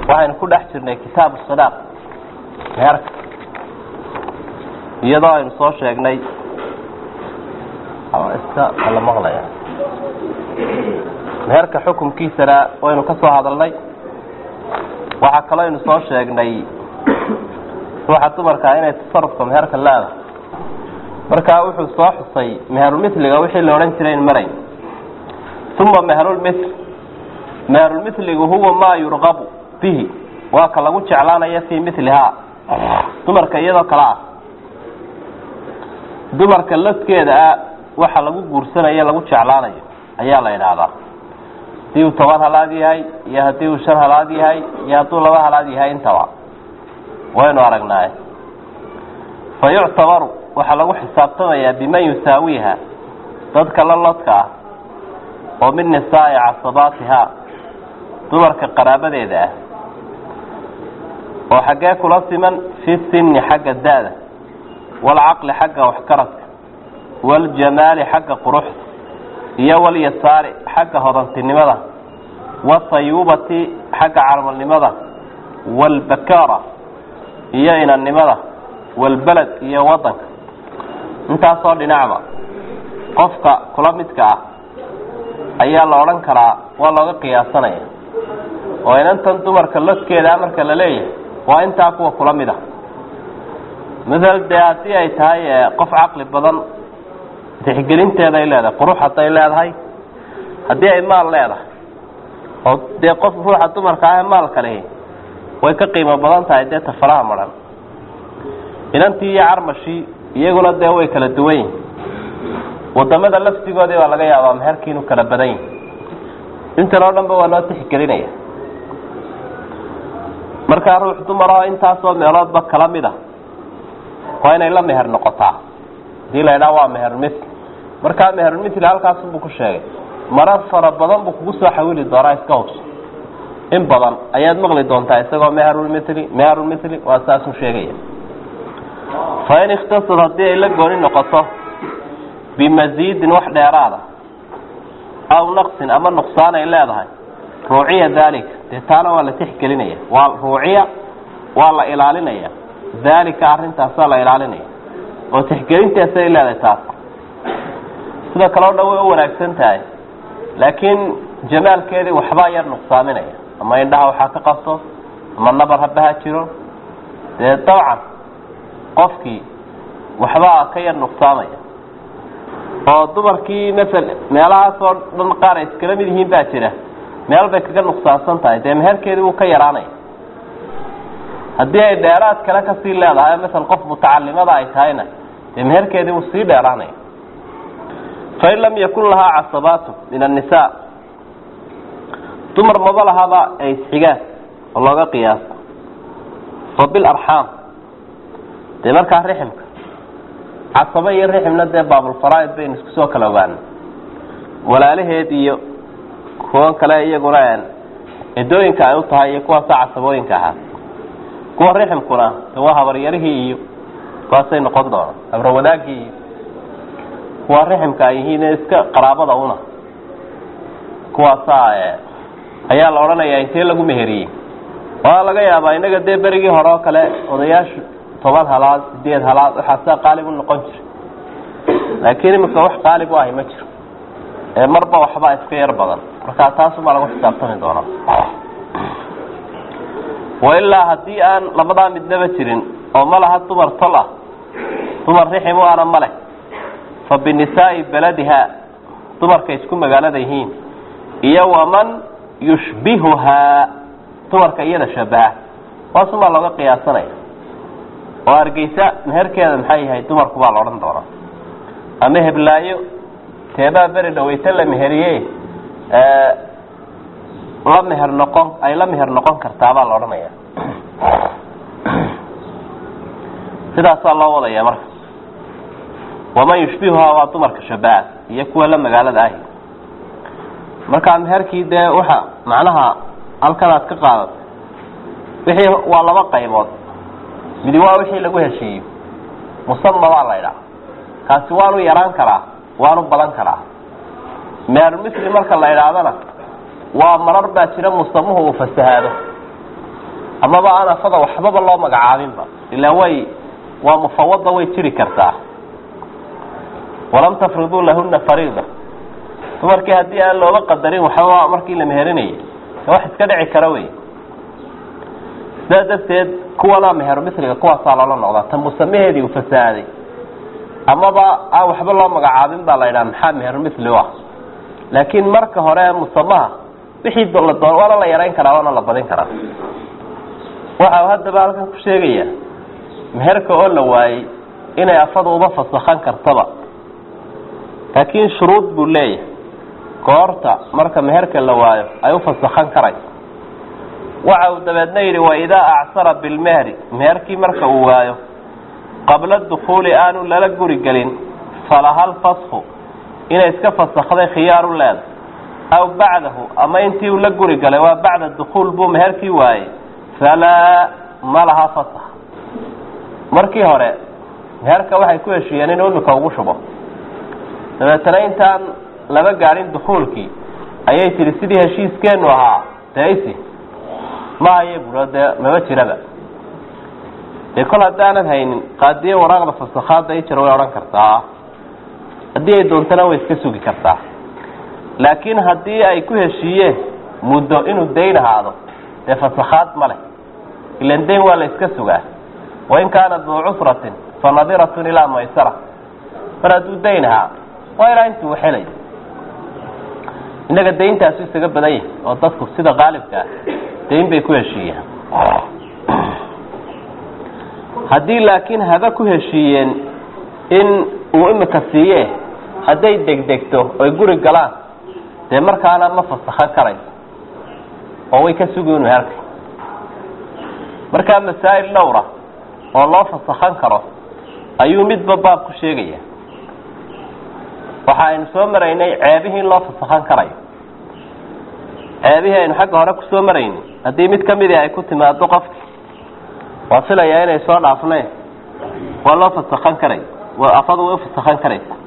waxaynu ku dhex jirnay kitaabu sadaaq meherka iyadoo aynu soo sheegnay iska ala maqlaya meherka xukumkiisana waynu ka soo hadalnay waxaa kaloo aynu soo sheegnay ruuxa dumarkaa inay tasarufka meherka leedahay markaa wuxuu soo xusay meherulmithliga wixii la odhan jiray in marayn uma meherulmithl meherulmithligu huwa maa yurqabu bihi waa ka lagu jeclaanayo fii milihaa dumarka iyadoo kale ah dumarka laskeeda ah waxa lagu guursanayo lagu jeclaanayo ayaa la idhaahdaa hadii uu toban halaad yahay iyo haddii uu shan halaad yahay iyo hadduu laba halaad yahay intaba waynu aragnaaye fa yuctabaru waxaa lagu xisaabtamayaa biman yusaawiha dadka la lodka ah oo min nisaa'i casabaatiha dumarka qaraabadeeda ah oo xaggee kula siman fi sinni xagga da-da waalcaqli xagga waxkaradka waljamaali xagga quruxda iyo walyasaari xagga hodantinimada wasayuubati xagga carmalnimada waalbakaara iyo inannimada walbeled iyo wadanka intaasoo dhinacba qofka kula midka ah ayaa la odhan karaa waa looga qiyaasanaya oo inantan dumarka loskeeda marka la leeyahay waa intaa kuwa kula mid a maal dee haddii ay tahay qof caqli badan tixgelinteeda ay leedahay qurux hadday leedahay haddii ay maal leedahay oo dee qof ruuxa dumarka ah maalka lehi way ka qiimo badan tahay dee tafaraha maran inantii iyo carmashii iyaguna dee way kala duwan yihin wadamada laftigoodii baa laga yaabaa meherkii inuu kala badan yihi intan oo dhan ba waa loo tixgelinaya markaa ruux dumaroo intaasoo meeloodba kala mid a waa inay la meher noqotaa hadii la idhaha waa meherulmithl markaa meherulmithl halkaasunbuu ku sheegay marar fara badan buu kugu soo xawili doonaa iska hubso in badan ayaad maqli doontaa isagoo meherulmithli meherulmithli waa saasuu sheegaya fa in ikhtasad haddii ay la gooni noqoto bimasiidin wax dheeraada aw naqsin ama nuqsaan ay leedahay ruuciya daalika dee taana waa la tixgelinaya waa ruuciya waa la ilaalinaya daalika arrintaasaa la ilaalinaya oo tixgelintaasi ay leedahay taas sida kaleo dhan way u wanaagsan tahay laakiin jamaalkeedii waxbaa yar nuqsaaminaya ama indhaha waxaa ka qabto ama nabar habaha jiro dee dabcan qofkii waxbaa ka yar nuqsaamaya oo dumarkii masal meelahaasoo dhan qaar ay iskala mid yihiin baa jira meel bay kaga nuqsaansan tahay dee meherkeedii wuu ka yaraanaya haddii ay dheeraad kale kasii leedahay masal qof mutacalimada ay tahayna dee meherkeedii wuu sii dheeraanaya fain lam yakun lahaa casabaatu min annisaa dumar maba lahaba ay isxigaan oo looga qiyaaso fa bilarxaam dee markaa riximka casaba iyo riximna dee baabulfaraaid baynu isku soo kala ogaana walaalaheed iyo kuwan kale iyaguna cidooyinka ay u tahay iyo kuwaasa casabooyinka ahaa kuwa riximkuna de waa habaryarihii iyo kuwaasay noqon doonaan habrawadaagii iyo kuwa riximka ay yihiin iska qaraabada una kuwaasaa ayaa la odhanayaa intee lagu meheriyey waa laga yaabaa inaga dee berigii hore oo kale odayaashu toban halaad sideed halaad waxaasaa qaalib u noqon jira laakiin imika wax qaalib u ahi ma jiro ee marba waxbaa iska yar badan markaa taasumaa lagu xisaabtami doonaa wailaa haddii aan labadaa midnaba jirin oo ma laha dumar tol ah dumar rixim u ana ma leh fa binisaai beladiha dumarkay isku magaalada yihiin iyo waman yushbihuhaa dumarka iyada shabaha waasumaa looga qiyaasanaya oo hargeysa meherkeeda maxay yahay dumarku baa la odhan doonaa ama heblaayo teebaa beri dhaweyta la meheriye la meher noqon ay la meher noqon kartaa baa la odhanaya sidaasaa loo wadaya marka waman yushbihuhaa waa dumarka shabaha iyo kuwa la magaalada ahi markaa meherkii dee waxa macnaha halkan aad ka qaadatay wixii waa laba qaybood midi waa wixii lagu heshiiyo musama baa la idhaha kaasi waanu yaraan karaa waanu badan karaa meherulmisli marka la idhaahdana waa marar baa jira musamuhu uu fasahaado amaba aan afada waxbaba loo magacaabinba ilaa way waa mufawada way jiri kartaa walam tafriduu lahuna fariida dumarkii haddii aan looga qadarin waxbaba markii la meherinayo wax iska dhici kara wey sidaa darteed kuwanaa meher misliga kuwaasaa loola noqdaa ta musamaheedii uu fasaaday amaba aan waxba loo magacaabin baa la yidhaha maxaa meher misli u ah laakiin marka hore musamaha wixii la doon waana la yarayn karaa waana la badin karaa waxa haddaba halkan ku sheegaya meherka oo la waayey inay afadu uba fasakhan kartaba laakiin shuruud buu leeyahay goorta marka meherka la waayo ay u fasakhan karayso waxa uu dabeedna yidhi waidaa acsara bilmehri meherkii marka uu waayo qabla dukuuli aanu lala guri gelin falahal fasku inay iska fasakday khiyaaru leeda aw bacdahu ama intii uu la guri galay waa bacda dukuul buu meherkii waayey falaa ma laha fasak markii hore meherka waxay ku heshiiyeen inuu imika ugu shubo dabeetana intaan laba gaadhin dukuulkii ayay tihi sidii heshiiskeenu ahaa desi ma haye buo dee maba jiraba dee kol haddaanan haynin qaadiye waraaqda fasakhaada ijar way odhan kartaa haddii ay doontana way iska sugi kartaa laakiin haddii ay ku heshiiyeen muddo inuu dayn ahaado dee fasakhaad ma leh ilan dayn waa la iska sugaa wain kaana duu cusratin fa nadiratun ilaa maysara mar hadduu dayn ahaa waa ilaa intuu waxelay innaga dayntaasu isaga badan yahay oo dadku sida qaalibka ah dayn bay ku heshiiyeen haddii laakiin haba ku heshiiyeen in uu imika siiye hadday degdegto oy guri galaan dee markaana ma fasakhan karayso oo way ka sugi inu herkay markaa masaa'il dhowra oo loo fasakhan karo ayuu midba baab ku sheegaya waxa aynu soo maraynay ceebihii in loo fasakhan karayo ceebihii aynu xagga hore kusoo maraynay haddii mid kamidii ay ku timaado qofki waa filayaa inay soo dhaafneen waa loo fasakhan karay afadu way ufasakhan karaysa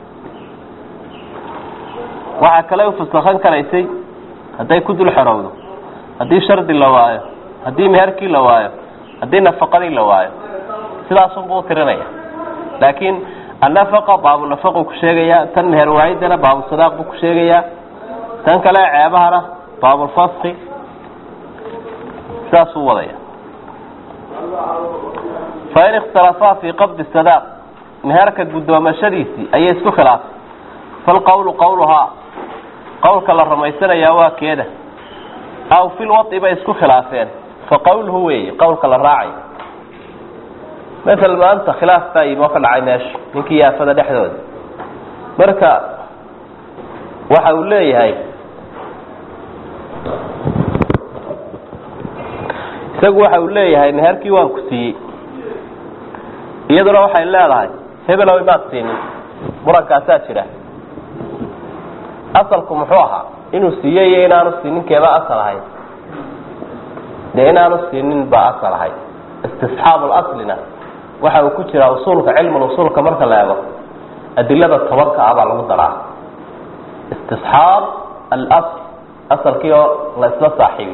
waxaa kale ufasakhan karaysay hadday ku dul xorowdo haddii shardi la waayo haddii meherkii la waayo haddii nafaqadii la waayo sidaasunbuu utirinaya laakiin annafaqa baabunafaquu ku sheegayaa tan meher waayidana baabusadaaq buu ku sheegayaa tan kale ceebahana baabulfaski sidaasuu wadaya fain ikhtalafaa fii qabdi sadaaq meherka guddoomashadiisii ayay isku khilaafay falqawlu qawluhaa qawlka la rumaysanayaa waa keeda aw fil wai bay isku khilaafeen fa qawluhu weeye qawlka la raacayo masel maanta khilaaf baa yimi oo ka dhacay meesha ninkii yaafada dhexdooda marka waxa uu leeyahay isagu waxa uu leeyahay meherkii waan ku siiyey iyaduna waxay leedahay hebelow maad siinin murankaasaa jira asalku muxuu ahaa inuu siiye iyo inaanu siinin keeba asal ahayd dee inaanu siinin baa asal ahayd istisxaab laslina waxa uu ku jiraa usuulka cilmul usuulka marka la eego adilada tobanka ah baa lagu daraa istisxaab alasl asalkii oo la isla saaxiibi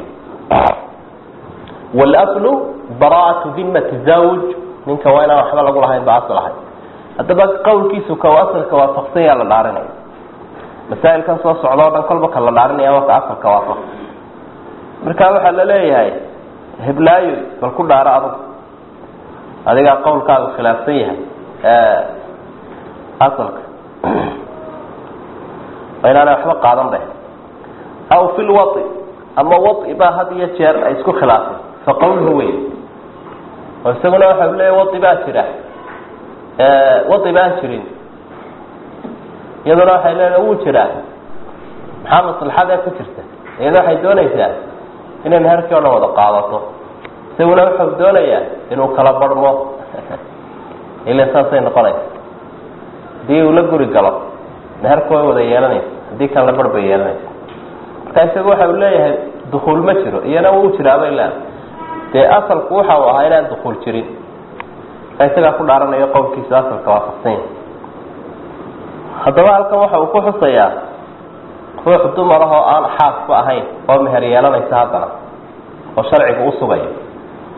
wاlأslu bara'aةu dimati zawj ninka waa inaan waxba lagu lahayn ba asl ahay haddaba qawlkiisu ka asalka waafaqsan yaa la dhaarinaya masaa'ilkan soo socda o dhan kolba ka la dhaarinaya waa ka asalka waafaqsan marka waxaa la leeyahay heblaayo bal ku dhaaro adag adigaa qawlkaagu khilaafsan yahay asalka waa inaanay waxba qaadan be aw fi lwai ama wai baa had iyo jeer ay isku khilaafeen fa qawluhu wey oo isaguna waxa u leeya wai baa jira wai baan jirin iyaduna waxay leedaha wuu jiraa maxaa maslaxadee ku jirta iyaduna waxay doonaysaa inay meherkii o dhan wada qaadato isaguna wuxuu doonayaa inuu kala barhmo ila saasay noqonaysa haddii uu la guri galo meherka way wada yeelanaysa haddii kan la barh bay yeelanaysa marka isagu waxa uu leeyahay dukuul ma jiro iyana wuu jiraabay leedahay dee asalku waxa uu ahaa inaan dukuul jirin marka isagaa ku dhaaranayo qowlkiisa asalka waafaqsan yahay haddaba halkan waxa uu ku xusayaa ruux dumar ah oo aan xaasba ahayn oo meher yeelanaysa haddana oo sharcigu usugayo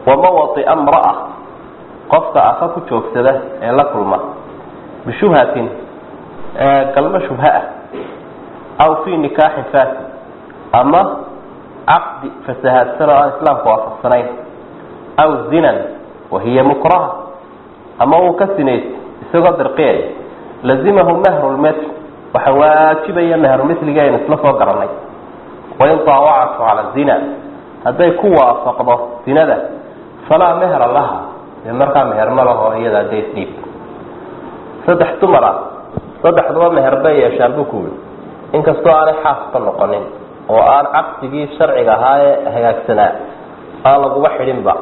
wamawai mraa qofka afa ku joogsada ee la kulma bishubhatin galmo shubha ah aw fi nikaaxin fasid ama caqdi fasahaadsan oo aan islaamka waafaqsanayn aw zinan wahiya mukraha ama uu ka sinaysto isagoo dirqiyaya lazimahu mahru lmitl waxa waajibaya mehrumithliga aynu isla soo garanay wain daawacatu cala zina hadday ku waafaqdo zinada falaa mehra laha dee markaa meher ma laho iyada dee isdhiib saddex dumar ah saddexduba meher bay yeeshaan buu ku yidhi inkastoo aanay xaasba noqonin oo aan caqdigii sharciga ahaa ee hagaagsanaa aan laguba xidhinba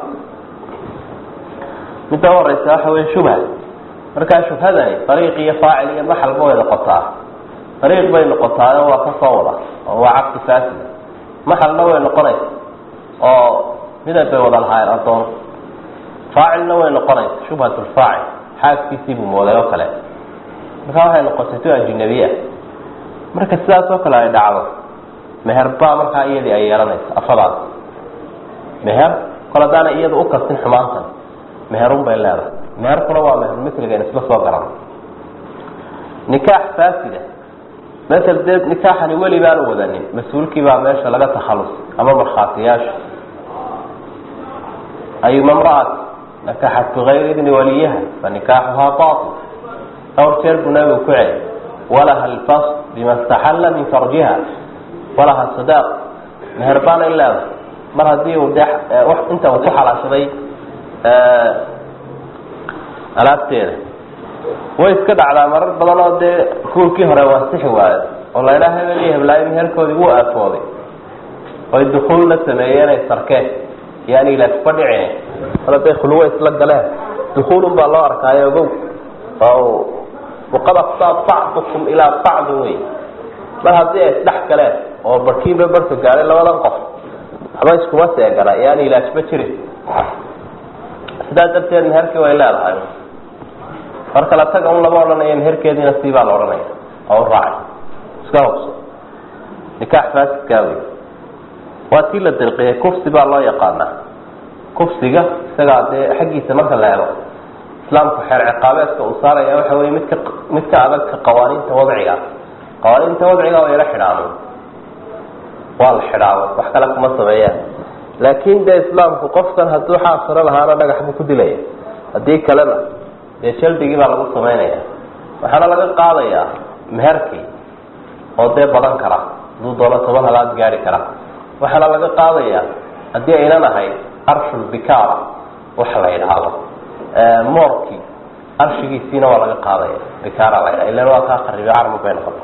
midda horeysa waxa wey shubha markaa shubhadani ariiq iyo faacil iyo maxalba way noqotaa ariiq bay noqotaayo waa ka soo wada oo waa caqdi faasida maxalna way noqonaysa oo midab bay wada lahaayeen addoon faacilna way noqonaysa shubhat lfaacil xaaskiisii buu mooday oo kale markaa waxay noqotay tu ajinabiya marka sidaas oo kale ay dhacdo meher baa markaa iyadii ay yeelanaysa afadaas meher kol haddaana iyada u kastin xumaantan meherun bay leedahay meherkuna waa meherumithligan isla soo garan nikaax faasida masel dee nikaaxani weli baanu wadanin mas-uulkii baa meesha laga takhalus ama markhaatiyaasha ayuma mraat nakaxat bigayri idni waliyaha fa nikaaxuhaa bail dhowr jeer buu nabigu ku celi walaha alfas bima staxalla min farjiha walaha sadaaq meher baana in leedahay mar haddii uu de inta uu ku xalaashaday alaabteeda way iska dhacdaa marar badan oo dee kuulkii hore waasixi waayo oo la idhaha hebel iyo heblaayo meherkoodii wuu aafooday oy dukuul la sameeyeen ay sarkeen yani ilaasba dhicin mar hadday khuluwo isla galeen dukuulun baa loo arkaayo ogow oo waqad aftaa bacdukum ilaa bacdin wey mar haddii ay isdhex galeen oo barkiinba barka gaadhay labadan qof waxba iskuma seegana yani ilaasba jirin sidaa darteed meherkii way leedahay mar kale taga un lama odhanayo meherkeediina sii baa la odhanaya oo u raacay iska hubso nikaax faasidkaa wey waa tii la dirqiyay kufsi baa loo yaqaanaa kufsiga isagaa dee xaggiisa marka la ego islaamku xeer ciqaabeedka uu saaraya waxa wey midka mid ka adagka qawaaniinta wadciga qawaaniinta wadciga waa yala xidhaamo waa la xidhaamo wax kale kuma sameeyaan laakin dee islaamku qofkan hadduu xaasiro lahaana dhagax buu ku dilaya haddii kalena dee jaldigii baa lagu samaynaya waxaana laga qaadayaa meherkii oo dee badan kara hadduu doono toban halaad gaari kara waxaana laga qaadayaa haddii aynan ahayd arshulbikaara waxa la yidhaahdo moorkii arshigiisiina waa laga qaadaya bikaara la ydhaha ilan waa kaa qaribi carmu bay noqota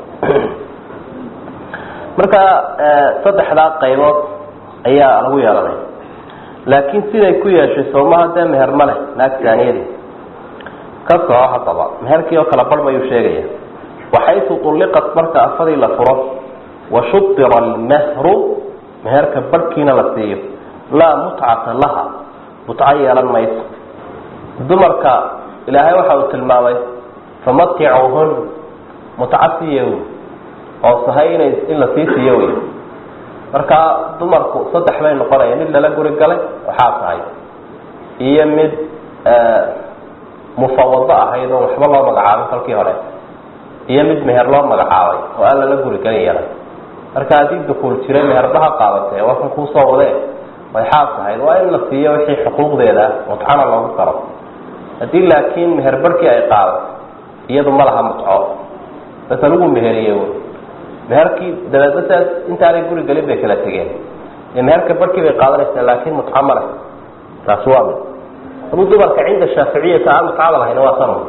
marka saddexdaa qaybood ayaa lagu yeelanaya laakiin siday ku yeeshay soomaha dee meher ma leh naag saaniyadii ka soco haddaba meherkii oo kala bar mayuu sheegaya waxaysu ulliqat marka afadii la furo wa shubira almahru meherka barhkiina la siiyo laa mutcata laha mutco yeelan mayso dumarka ilaahay waxa uu tilmaamay famaticuhun mutco siiya wy oo sahay inay in la sii siiyo wey marka dumarku saddex bay noqonaya mid lala guri galay waxaa tahay iyo mid mufawado ahayd oo waxba loo magacaabay kolkii hore iyo mid meher loo magacaabay oo aan lala guri galin yaray marka haddii dukuul jiray meherbaha qaadatee waa kan kuusoo wadee way xaas ahayd waa in la siiyo wixii xuquuqdeeda mutcona loogu daro haddii laakiin meher barhkii ay qaadato iyadu ma laha mutco base lagu meheriye meherkii dabeedna siaas intaanay guri gelin bay kala tegeen ee meherka barhkii bay qaadanaysaa laakin mutco ma leh taasi waa mid aduu dumarka cinda shaaficiyata aan mutcada lahayn waa san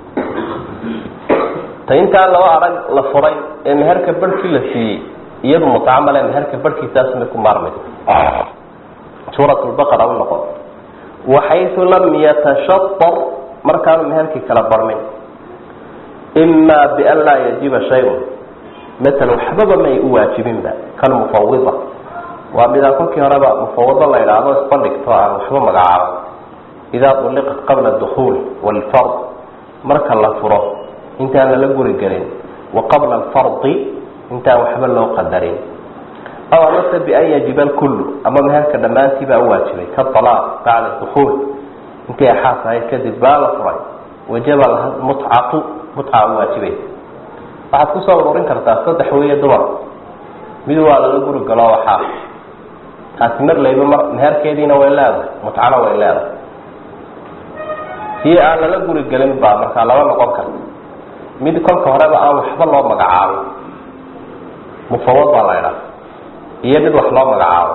ta intaa laba arag la furay ee meherka barhkii la siiyey iyadu mutco male meherka barhkiisaasmay ku maarmaysa suurat lbaqara u noqon waxaysu lam yatashatar markaanu meherkii kala barmin ima bian laa yajiba shayun maala waxbaba may u waajibinba kalmufawida waa midaan kolkii horeba mufawado la idhaahdo isbandhigto aan waxba magacaabo idaa uliqat qabla dukuul wlfard marka la furo intaan lala guri gelin wa qabla alfardi intaan waxba loo qadarin aw amase bian yajiba alkullu ama meherka dhammaantii baa u waajibay ka alaaq bacda dukuul intii axaas ahayd kadib baa la furay wajaba mutcatu mutca u waajibay waxaad kusoo ururin kartaa saddex weeye dumar mid waa lala guri galo waxaa taasi mar layba mar meherkeediina way leedahay mutcana way leedahay kii aan lala guri gelin baa markaa laba noqon karta mid kolka horeba aan waxba loo magacaabin mufawad baa la idhaha iyo mid wax loo magacaabo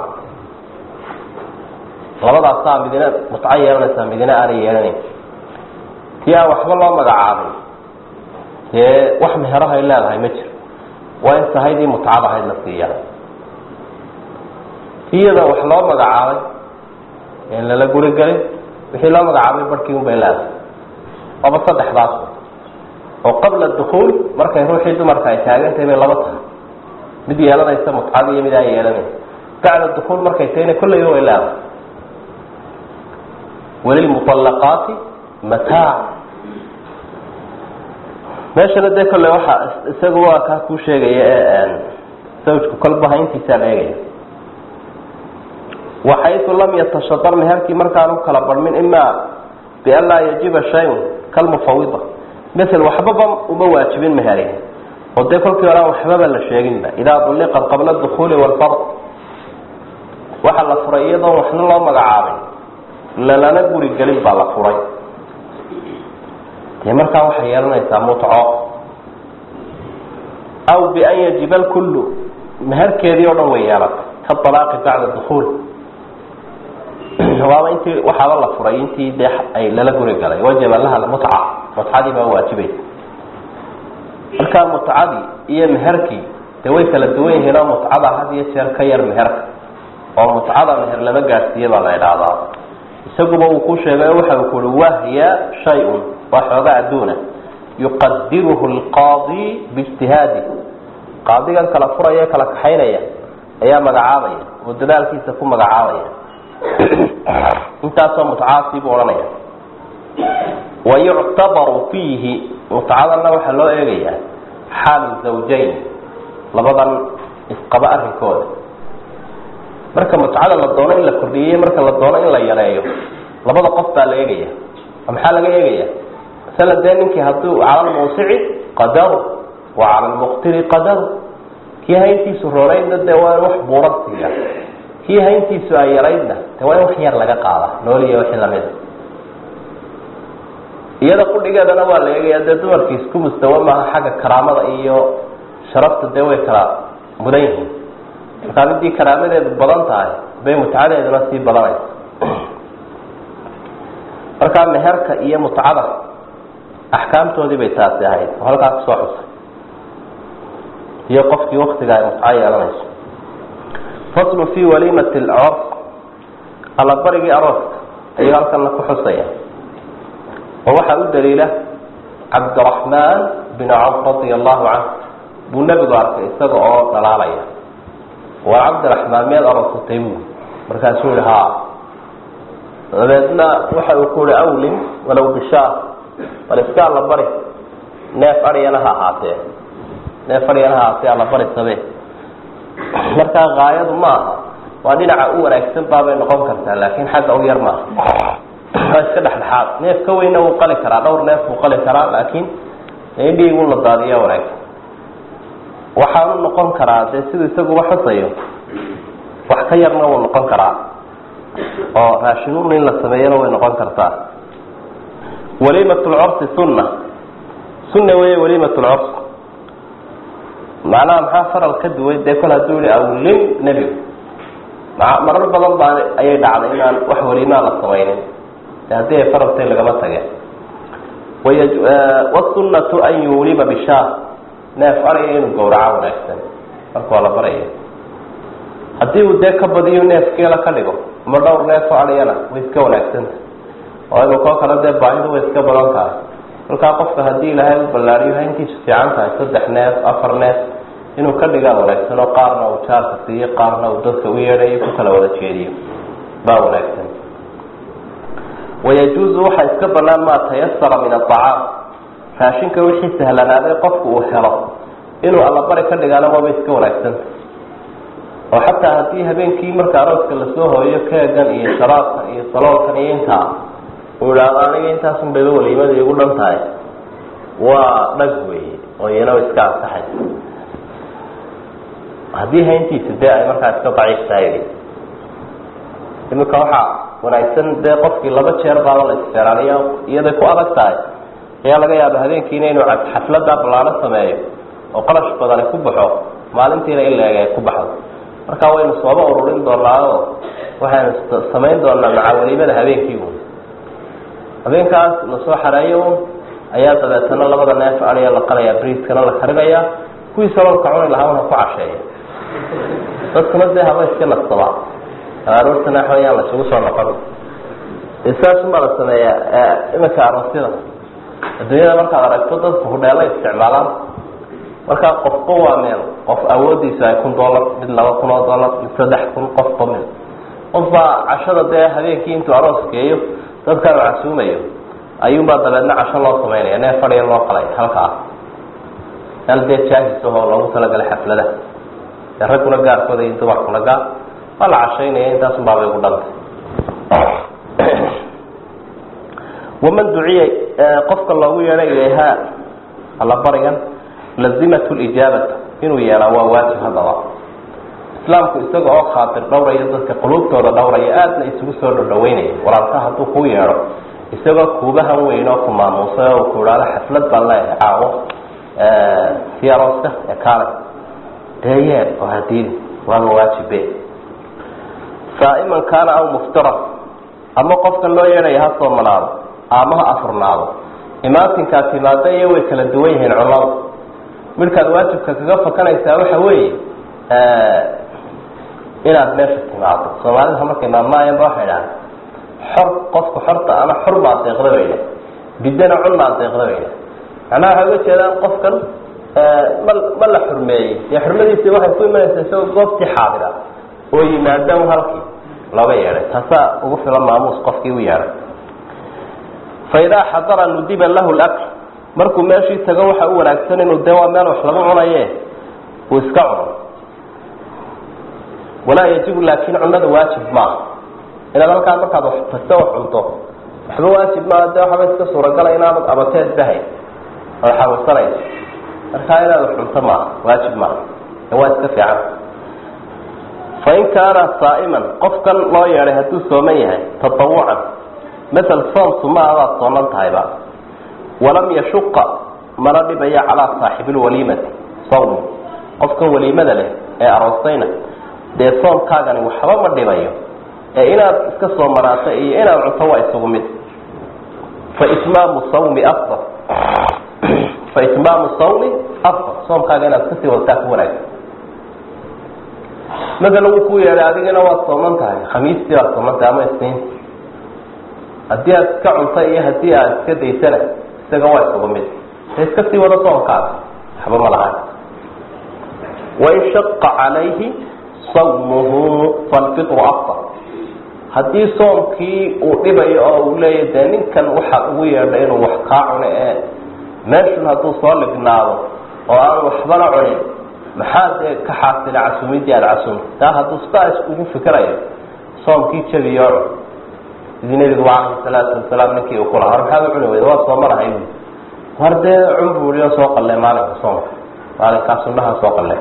labadaasaa midina mutco yeelanaysaa midina aanay yeelanayn kii aan waxba loo magacaabin dee wax meherahay leedahay ma jiro waa in sahaydii mutcada ahayd la siiya kii iyada wax loo magacaabay en lala guri gelin wixii loo magacaabay barhkii un bay leedahay waaba saddexdaas oo qabla dukuul markay ruuxii dumarka ay taagantahay bay laba tahay mid yeelanaysa mutcada iyo mid aan yeelanayn bacda dukuul markay tahayna kolleyba way leedahay walilmuطalaqaati mataac meeshana dee kolley waxaa isaga waa kaa kuu sheegaya ee sawjku kolba hayntiisaa la eegaya waxaytu lam yatashadar meherkii markaan u kala barmin imaa bian laa yajiba shayun kalmufawida masel waxbaba uma waajibin meheri oo dee kolkii hore aan waxbaba la sheeginba idaa duliqat qabla dukuuli walfard waxa la furay iyadoon waxna loo magacaabin lalana guri gelin baa la furay dee markaa waxay yeelanaysaa mutco aw bian yajiba lkullu meherkeedii oo dhan way yeelatay ka alaaqi bacda dukuul waaba intii waxaaba la furay intii dee ay lala guri galay wajaba laha mutca mutcadii baa waajibaysa markaa mutcadii iyo meherkii dee way kala duwan yihiin oo mutcada had iyo jeer ka yar meherka oo mutcada meher lama gaadhsiiye baa la idhaahdaa isaguba uu ku sheegay waxa uu kuhi wahya shay-un waa xooga adduuna yuqadiruhu lqaadi biijtihaadi qaadigan kala furaya kala kaxaynaya ayaa magacaabaya oo dadaalkiisa ku magacaabaya intaasoo mutcaasii buu odhanaya wayuctabaru fiihi mutcadanna waxaa loo eegayaa xaalu zawjayn labadan isqaba arrinkooda marka mutcada la doono in la kordhiyeyo marka la doono in la yareeyo labada qof baa la eegaya maxaa laga eegaya masala dee ninkii hadduu cala lmuusici qadaru wa cala lmuqtiri qadaru kii hayntiisu roonaydna dee waa in wax buuran siiya kii hayntiisu ay yaraydna de waa in wax yar laga qaada nooliya wixii lamida iyada qudhigeedana waa la eegaya dee dumarkii isku mustawa maaha xagga karaamada iyo sharafta dee way kala mudan yihiin markaa midii karaamadeedu badan tahay bay mutcadeeduna sii badanaysa markaa meherka iyo mutcada axkaamtoodii bay taasi ahayd oo halkaa kusoo xusay iyo qofkii waktiga ay mutco yeelanayso faslu fi walimati alcors allabarigii arooska ayuu halkana ku xusaya oo waxaa u daliila cabdiraxmaan bin cawf radia allahu canhu buu nebigu arkay isaga oo dhalaalaya waa cabdiraxmaan miyaad aroosatay buu markaasuu yihi haa dabeedna waxa uu ku yihi awlin walow bishaar bal iska allabari neef aryana ha ahaatee neef aryana ha ahaatee allabari sabee markaa haayadu ma aha waa dhinaca u wanaagsan baabay noqon kartaa laakiin xagga u yar maaha waa iska dhexdhexaad neef ka weyna wuu qali karaa dhowr neef wuu qali karaa laakiin indhiigu la daadiya wanaagsan waxaanu noqon karaa dee siduu isaguba xusayo wax ka yarna wuu noqon karaa oo raashinuun in la sameeyana way noqon kartaa waliimat lcursi sunna sunna weeye waliimat lcurs macnaha maxaa faral ka duway dee kol hadduu yihi awlim nebigu ma marar badan baa ayay dhacday inaan wax waliimaa la samaynin de haddii ay faraltay lagama tageen wasunnatu an yuulima bishaar neef araya inuu gawraco wanaagsan marka waa la baraya haddii uu dee ka badiyo neef geela ka dhigo ama dhowr neefo ariyana way iska wanaagsanta oo imikoo kale dee baahidu way iska badan tahay markaa qofka haddii ilaahay u ballaariyo hayntiisu fiican tahay saddex neef afar neef inuu ka dhigaa wanaagsan oo qaarna uu jaarka siiyo qaarna uu dadka u yeedhayo ku kala wada jeediyo baa wanaagsan wayajuuzu waxaa iska banaan maa tayasara min aacaam raashinka wixii sahlanaaday qofku uu helo inuu allabari ka dhigaana waaba iska wanaagsanta oo xataa haddii habeenkii marka arooska lasoo hooyo keegan iyo sharaabkan iyo saloolkan iyo intaa uu idhaahdo aniga intaasun bayba waliimada igu dhan tahay waa dhag weeye oo iyana iska ansaxay haddii hayntiisa dee ay markaa iska daciif tahay iminka waxaa wanaagsan dee qofkii laba jeer baaba la isfeeraaniya iyaday ku adag tahay ayaa laga yaaba habeenkiina inuu xaflada ballaano sameeyo oo qalash badani ku baxo maalintiina in la eg ay ku baxdo marka waynu sooba ururin doonaayo waxaynu samayn doonaa macawaliimada habeenkii un habeenkaas lasoo xareeyo un ayaa dabeetana labada neef adiya la qalaya briiskana la karinaya kuwii saloolka cuni lahaa una ku casheeya dadkuna dee haba iska nastaba aroortana waxawayaan lasugu soo noqon saasumaa la sameeyaa iminka aroosyada adduunyada markaad aragto dadku hudheela isticmaalaan markaa qofba waa meel qof awoodiisu ay kun dollar mid laba kun oo dollar mid saddex kun qofba mid qofbaa cashada dee habeenkii intuu aroos geeyo dadkaanu casuumayo ayuunbaa dabeedna casho loo samaynaya neef fadhiya loo qalay halkaa meel dee jaahis ahoo loogu talagalay xaflada dee ragguna gaarkooda iyo dumarkuna gaar waa la cashaynaya intaasun baabay ugu dhantay waman duciya qofka loogu yeedhay ilayha alla barigan lazimat lijaabata inuu yeelaa waa waajib haddaba islaamku isaga oo khaatir dhowraya dadka quluubtooda dhowraya aadna isugu soo dhodhaweynaya walaalka hadduu kuu yeedho isagoo kuubahan weyn oo ku maamuusay oo ku idhaado xaflad baan leeyahay caawo si arooska ee kaale dee yeed oo hadiidi waaba waajibe saa'iman kaana aw muftiran ama qofkan loo yeedhaya ha soomanaado ama ha afurnaado imaatinkaa timaada iyo way kala duwan yihiin cunnada midhkaad waajibka kaga fakanaysaa waxa weeye inaad meesha timaado soomaalida markay maamaayanba waxay dhahaan xor qofku xorta ana xor baa deeqda bayna bidana cun baa deeqda bayna macnaha waxay uga jeedaan qofkan ma ma la xurmeeyey dee xurmadiisii waxay ku imanaysaa isagoo goobtii xaadira oo yimaada halkii looga yeedhay taasaa ugu filan maamuus qofkii u yeedhay fa idaa xadara nudiba lahu lakl markuu meeshii tago waxa u wanaagsan inuu dee waa meel wax lagu cunaye uu iska cuno walaa yajibu laakin cunada waajib maaha inaad halkaa markaad wax tagto wax cunto waxba waajib maaha dee waxba iska suuragala inaanad abateed bahay ood xanuunsanayso markaa inaad wax cunto maaha waajib maaha waa iska fiican fain kaana saa'iman qofkan loo yeedhay hadduu sooman yahay tatawucan masel soom suma adaad soonan tahayba walam yashuqa mana dhibayo calaa saaxibilwaliimati sawm qofkan waliimada leh ee aroostayna dee soomkaagani waxba ma dhibayo ee inaad iska soo maraato iyo inaad cunto waa isugu mid faitmaamu sawmi afdal faitmaamu sawmi afdal soomkaaga inaad iskasii wadataa ku wanaagsan masala wuu ku yeedhay adigana waad sooman tahay khamiistii waad sooman tahay ama isniinti haddii aad iska cunta iyo haddii aad iska daysana isaga waa isugu mid e iska sii wado soomkaada waxba ma lahan wain shaqa calayhi sawmuhu falfitru afdal haddii soomkii uu dhibayo oo uu leeyahy dee ninkan waxaa ugu yeedhay inuu wax kaa cuno ee meeshun hadduu soo lignaado oo aan waxbana cunin maxaa dee ka xaasila casuumidii aada casuumta taa hadduu sidaa iskugu fikirayo soomkii jabiyo cun sidii nebigu calayhi salaatu wasalaam ninkii uu kulahaa war maxaad u cuni weyda waa soomanahay bu war dee cun buuliyo soo qalle maalinka soomka maalinkaa sunnaha soo qalle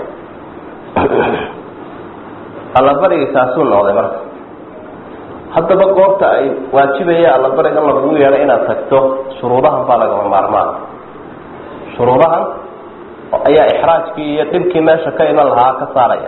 allabariga kaasuu noqday marka haddaba goorta ay waajibaya allabariga lagugu yeedhay inaad tagto shuruudahan baa lagama maarmaan shuruudahan ayaa ixraajkii iyo dhibkii meesha ka iman lahaa ka saaraya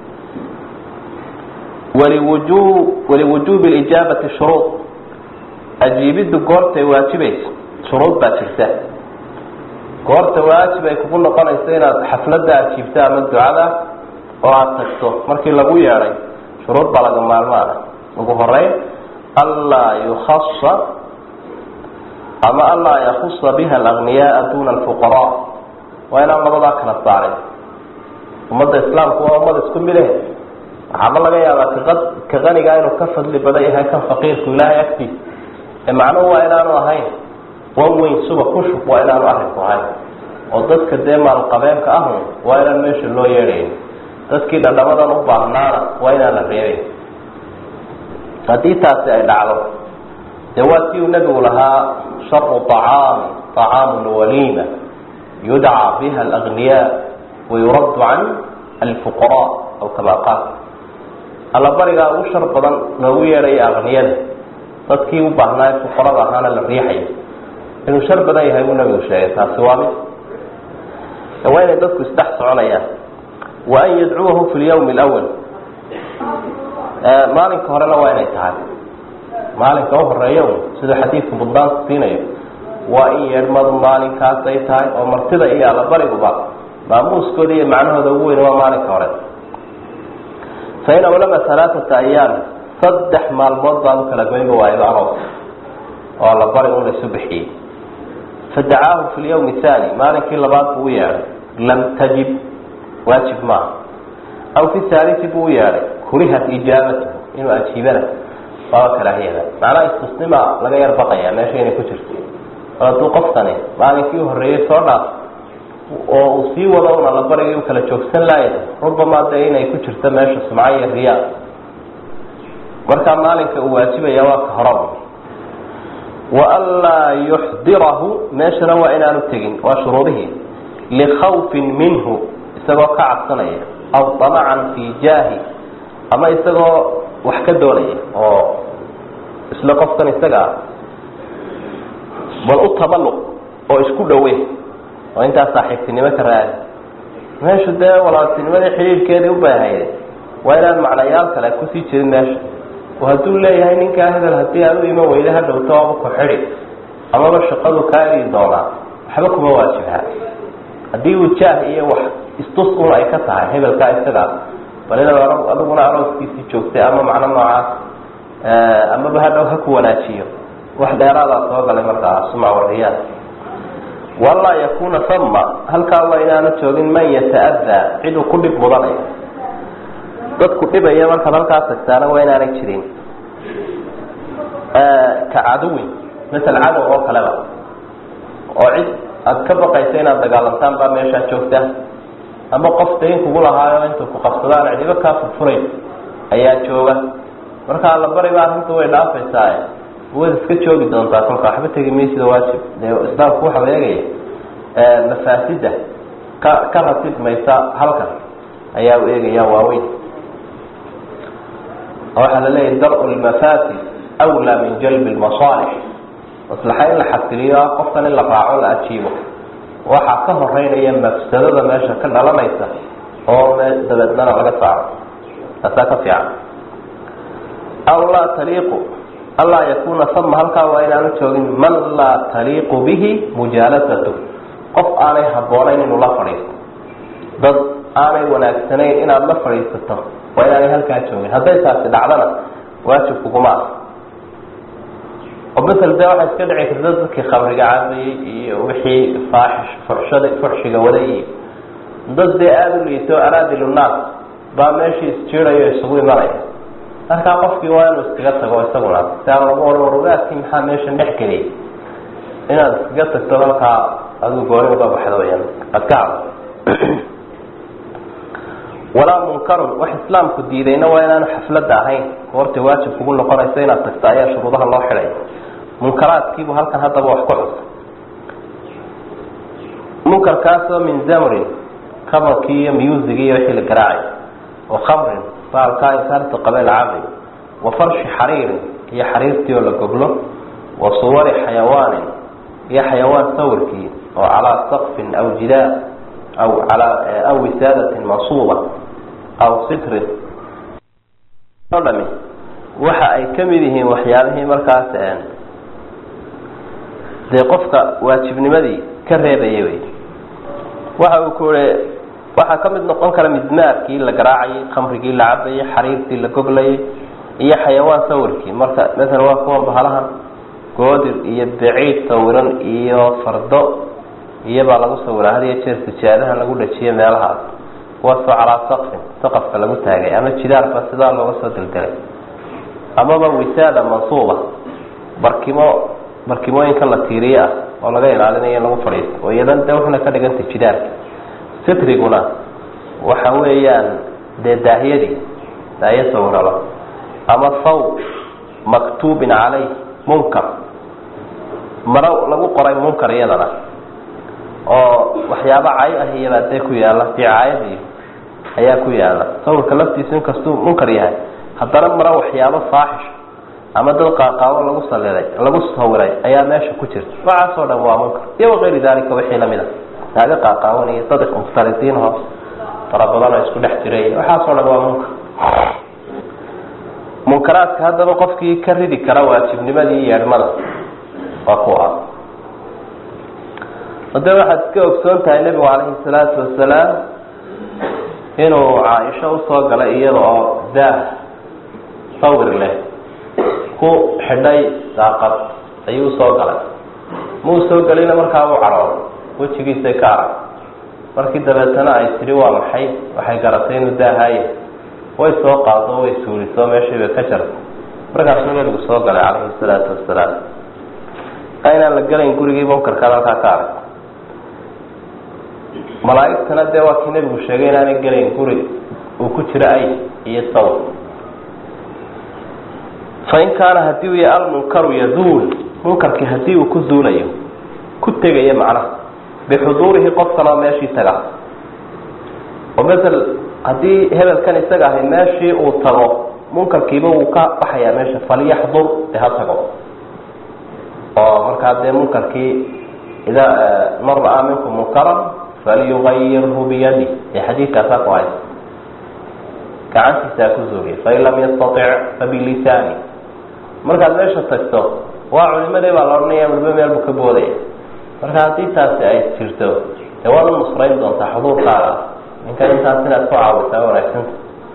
waliwuju waliwujuubi lijaabati shuruud ajiibiddu goortay waajibayso shuruud baa jirta goorta waajib ay kugu noqonayso inaad xafladda ajiibto ama ducada oo aada tagto markii lagu yeedhay shuruud baa laga maalmaana ugu horeyn anlaa yukhasa ama anlaa yakusa biha alagniyaaa duna alfuqaraa waa inaan labadaa kala saarin ummadda islaamku waa ummad isku mide waxaaba laga yaabaa ka ka qanigaa inuu ka fadli badan yahay kan faqiirku ilaahay agtiisa ee macnuhu waa inaanu ahayn wan weyn suba kushub waa inaanu arrinku ahayn oo dadka dee maalqabeenka ahun waa inaan meesha loo yeedhayn dadkii dhadhamadan u baahnaana waa inaan la reebin haddii taasi ay dhacdo dee waa si uu nebigu lahaa sharu طacaami طacaamu lwaliima yudcaa biha alagniyaa wayuraddu can alfuqaraa aw kama qaal allabarigaa ugu shar badan loogu yeedhaya akniyada dadkii u baahnaa ee fuqarada ahaana la riixayo inuu shar badan yahay buu nabigu sheegay taasi waa mid waa inay dadku isdhex soconayaan wa an yadcuwahu fi lyawmi اlawal maalinka horena waa inay tahay maalinka uhoreeya siduu xadiidku buddaanku siinayo waa in yeedhmadu maalinkaasay tahay oo martida iyo allabariguba maamuuskooda iyo macnahooda ugu weyn waa maalinka hore fain awlama alaaata ayaam saddex maalmood baan u kala goynba waayba aroos oo allabari un laysu bixiyey fadacaahu fi lyawmi haani maalinkii labaad buu u yeedhay lam tajib waajib maaha aw fi haalisi buu u yeedhay kurihat ijaabatuhu inuu ajiibana waaba karaahiyada macnaha istusnima laga yar baqaya meesha inay ku jirto oo hadduu qoftani maalinkii u horreeyey soo dhaaf oo uu sii wado un allabarigii u kala joogsan laaya rubamaa dee inay ku jirto meesha sumca iyo riyaa markaa maalinka uu waajibaya waa ka hora waanlaa yuxdirahu meeshana waa inaanu tegin waa shuruudihii likhawfin minhu isagoo ka cabsanaya aw damacan fii jaahi ama isagoo wax ka doonaya oo isla qofkan isaga ah bal u taballuq oo isku dhawe oo intaas saaxiibtinimo ka raadi meeshu dee walaaltinimadii xidhiidhkeedii u baahayde waa inaan macnayaal kale kusii jirin meesha oo hadduu leeyahay ninkaa hebel haddii aad u iman weyda ha dhowto aba ku xidhi amaba shaqadu kaa eri doonaa waxba kuma waajibha haddii uu jaah iyo wax istus un ay ka tahay hebelkaa isagaa bal inaad adiguna arooskiisii joogtay ama macno noocaas amaba hadhow ha ku wanaajiyo wax dheeraadaa soo galay markaa sumca wariyaad walaa yakuna sama halkaa waa inaanu joogin man yata'adaa ciduu ku dhib mudanayo dadku dhibaya markaad halkaa tagtaana waa inaanay jirin ka caduwin masel cadow oo kaleba oo cid aada ka baqaysa inaad dagaalantaan baa meeshaa joogta ama qof dayn kugu lahaayo intuu ku qabsadaan cidibo kaa furfuray ayaa jooga marka allabari ba arrinta way dhaafaysaa waad iska joogi doontaa kolka waxba tegi maysida waajib dee islaamku waxau eegaya mafaasida ka ka ratib maysa halkan ayaa u eegaya waaweyn waxaa la leeyahy dar-u lmafaasid awlaa min jalbi lmasaalix maslaxa in la xasiliyo qofkan in la raaco la ajiibo waxaa ka horeynaya mafsadada meesha ka dhalanaysa oo dabeednana laga saaro taasaa ka fiican aw laa taliiqu anlaa yakuna sama halkaa waa inaanu joogin man laa taliiqu bihi mujaalasatu qof aanay habboonayn inuu la fadhiisto dad aanay wanaagsanayn inaad la fadhiisato waa inaanay halkaa joogin hadday taasi dhacdana waajib kuguma ah oo masel dee waxaa iska dhici karta dadkii khamriga cabayey iyo wixii faaxish fuxshada fuxshiga waday iyo dad dee aada u liito araadilu naas baa meeshii isjiidayo isugu imanaya markaa qofkii waa inuu iskaga tago isaguna si aan lagu ohan warugaadkii maxaa meeshan dhex geliyay inaad iskaga tagto halkaa adigu gooni uga baxdo weyaan aad ka hadlo walaa munkarun wax islaamku diidayna waa inaanu xafladda ahayn goortay waajib kugu noqonaysa inaad tagto ayaa shuruudaha loo xidhay munkaraadkiibu halkan haddaba wax ku cus munkarkaasoo min zamrin kabarkii iyo musigi iyo wixii la garaacay wa khamrin baalkaa insaarta qabeel cabri wa farshi xariirin iyo xariirtii oo la goglo wa suwari xayawaanin iyo xayawaan sawirkii oo calaa saqfin aw jidaa aw alaa aw wisaadatin mansuuba aw sitrin o dhami waxa ay ka mid yihiin waxyaabihii markaas dee qofka waajibnimadii ka reebaya wey waxa uu ku uri waxaa ka mid noqon kara midmaarkii la garaacayay khamrigii la cabayay xariirtii la goglayay iyo xayawaan sawirkii marka maala waa kuwan bahalahan goodir iyo baciid sawiran iyo fardo iyobaa lagu sawiraa had iyo jeer sijaadaha lagu dhajiyo meelahaas kuwaasoo calaa saqfin saqafka lagu taagay ama jidaarba sidaa looga soo deldelay amaba wisaada mansuuba barkimo barkimooyinka la tiiriye ah oo laga ilaalinayo in lagu fadhiisto oo iyadan de waxna ka dhigantay jidaarka sitriguna waxa weeyaan dee daahiyadii daahiya sawiraba ama saw maktuubin caleyh munkar maro lagu qoray munkar iyadana oo waxyaaba cay ah iyabaa dee ku yaalla dicaayadii ayaa ku yaalla sawirka laftiisu inkastuu munkar yahay haddana maro waxyaabo faaxish ama dad qaaqaabo lagu saliday lagu sawiray ayaa meesha ku jirta waxaasoo dhan waa munkar iyo wakayri dalika wixii lamid a naaga qaaqaawan iyo dad mukhtalitiin hoos fara badan oo isku dhex jiray waxaasoo dhan waa munkar munkaraadka haddaba qofkii ka ridi kara waajibnimadii yeedhmada waa ku ah hade waxaad iska ogsoon tahay nebigu calayhi salaatu wasalaam inuu caaisho usoo galay iyada oo daah sawir leh ku xidhay daaqad ayuu usoo galay muu soo gelina markaa uu cadhooday wejigiisay ka arag markii dabeetana ay tidhi waa maxay waxay garatay inuu daahaaye way soo qaado way suuliso meeshii bay ka jartay markaasuu nebigu soo galay calayhi salaatu wasalaam inaan la gelayn gurigii munkarkaad halkaa ka arag malaaigtana dee waa kii nebigu sheegay inaanay gelayn guri uu ku jiro ay iyo sawr fain kaana hadii uu yahay almunkaru yazuul munkarkii hadii uu ku zuulayo ku tegayo macnaha bixuduurihi qofkan oo meeshii taga oo masel haddii hebelkan isaga ahay meeshii uu tago munkarkiiba wuu ka baxayaa meesha falyaxdur dee ha tago oo markaa dee munkarkii idaa man ra-aa minkum munkaran falyugayirhu biyadi ee xadiidkaasaa ku haysa gacantiisaa ku zuuliya fain lam yastatic fabilisaani markaad meesha tagto waa culimadii baa la odhanaya waliba meel buu ka boodaya marka haddii taasi ay jirto dee waad u nusrayn doontaa xuduurkaaga ninkan intaas inaad ku caawisaa wanaagsanta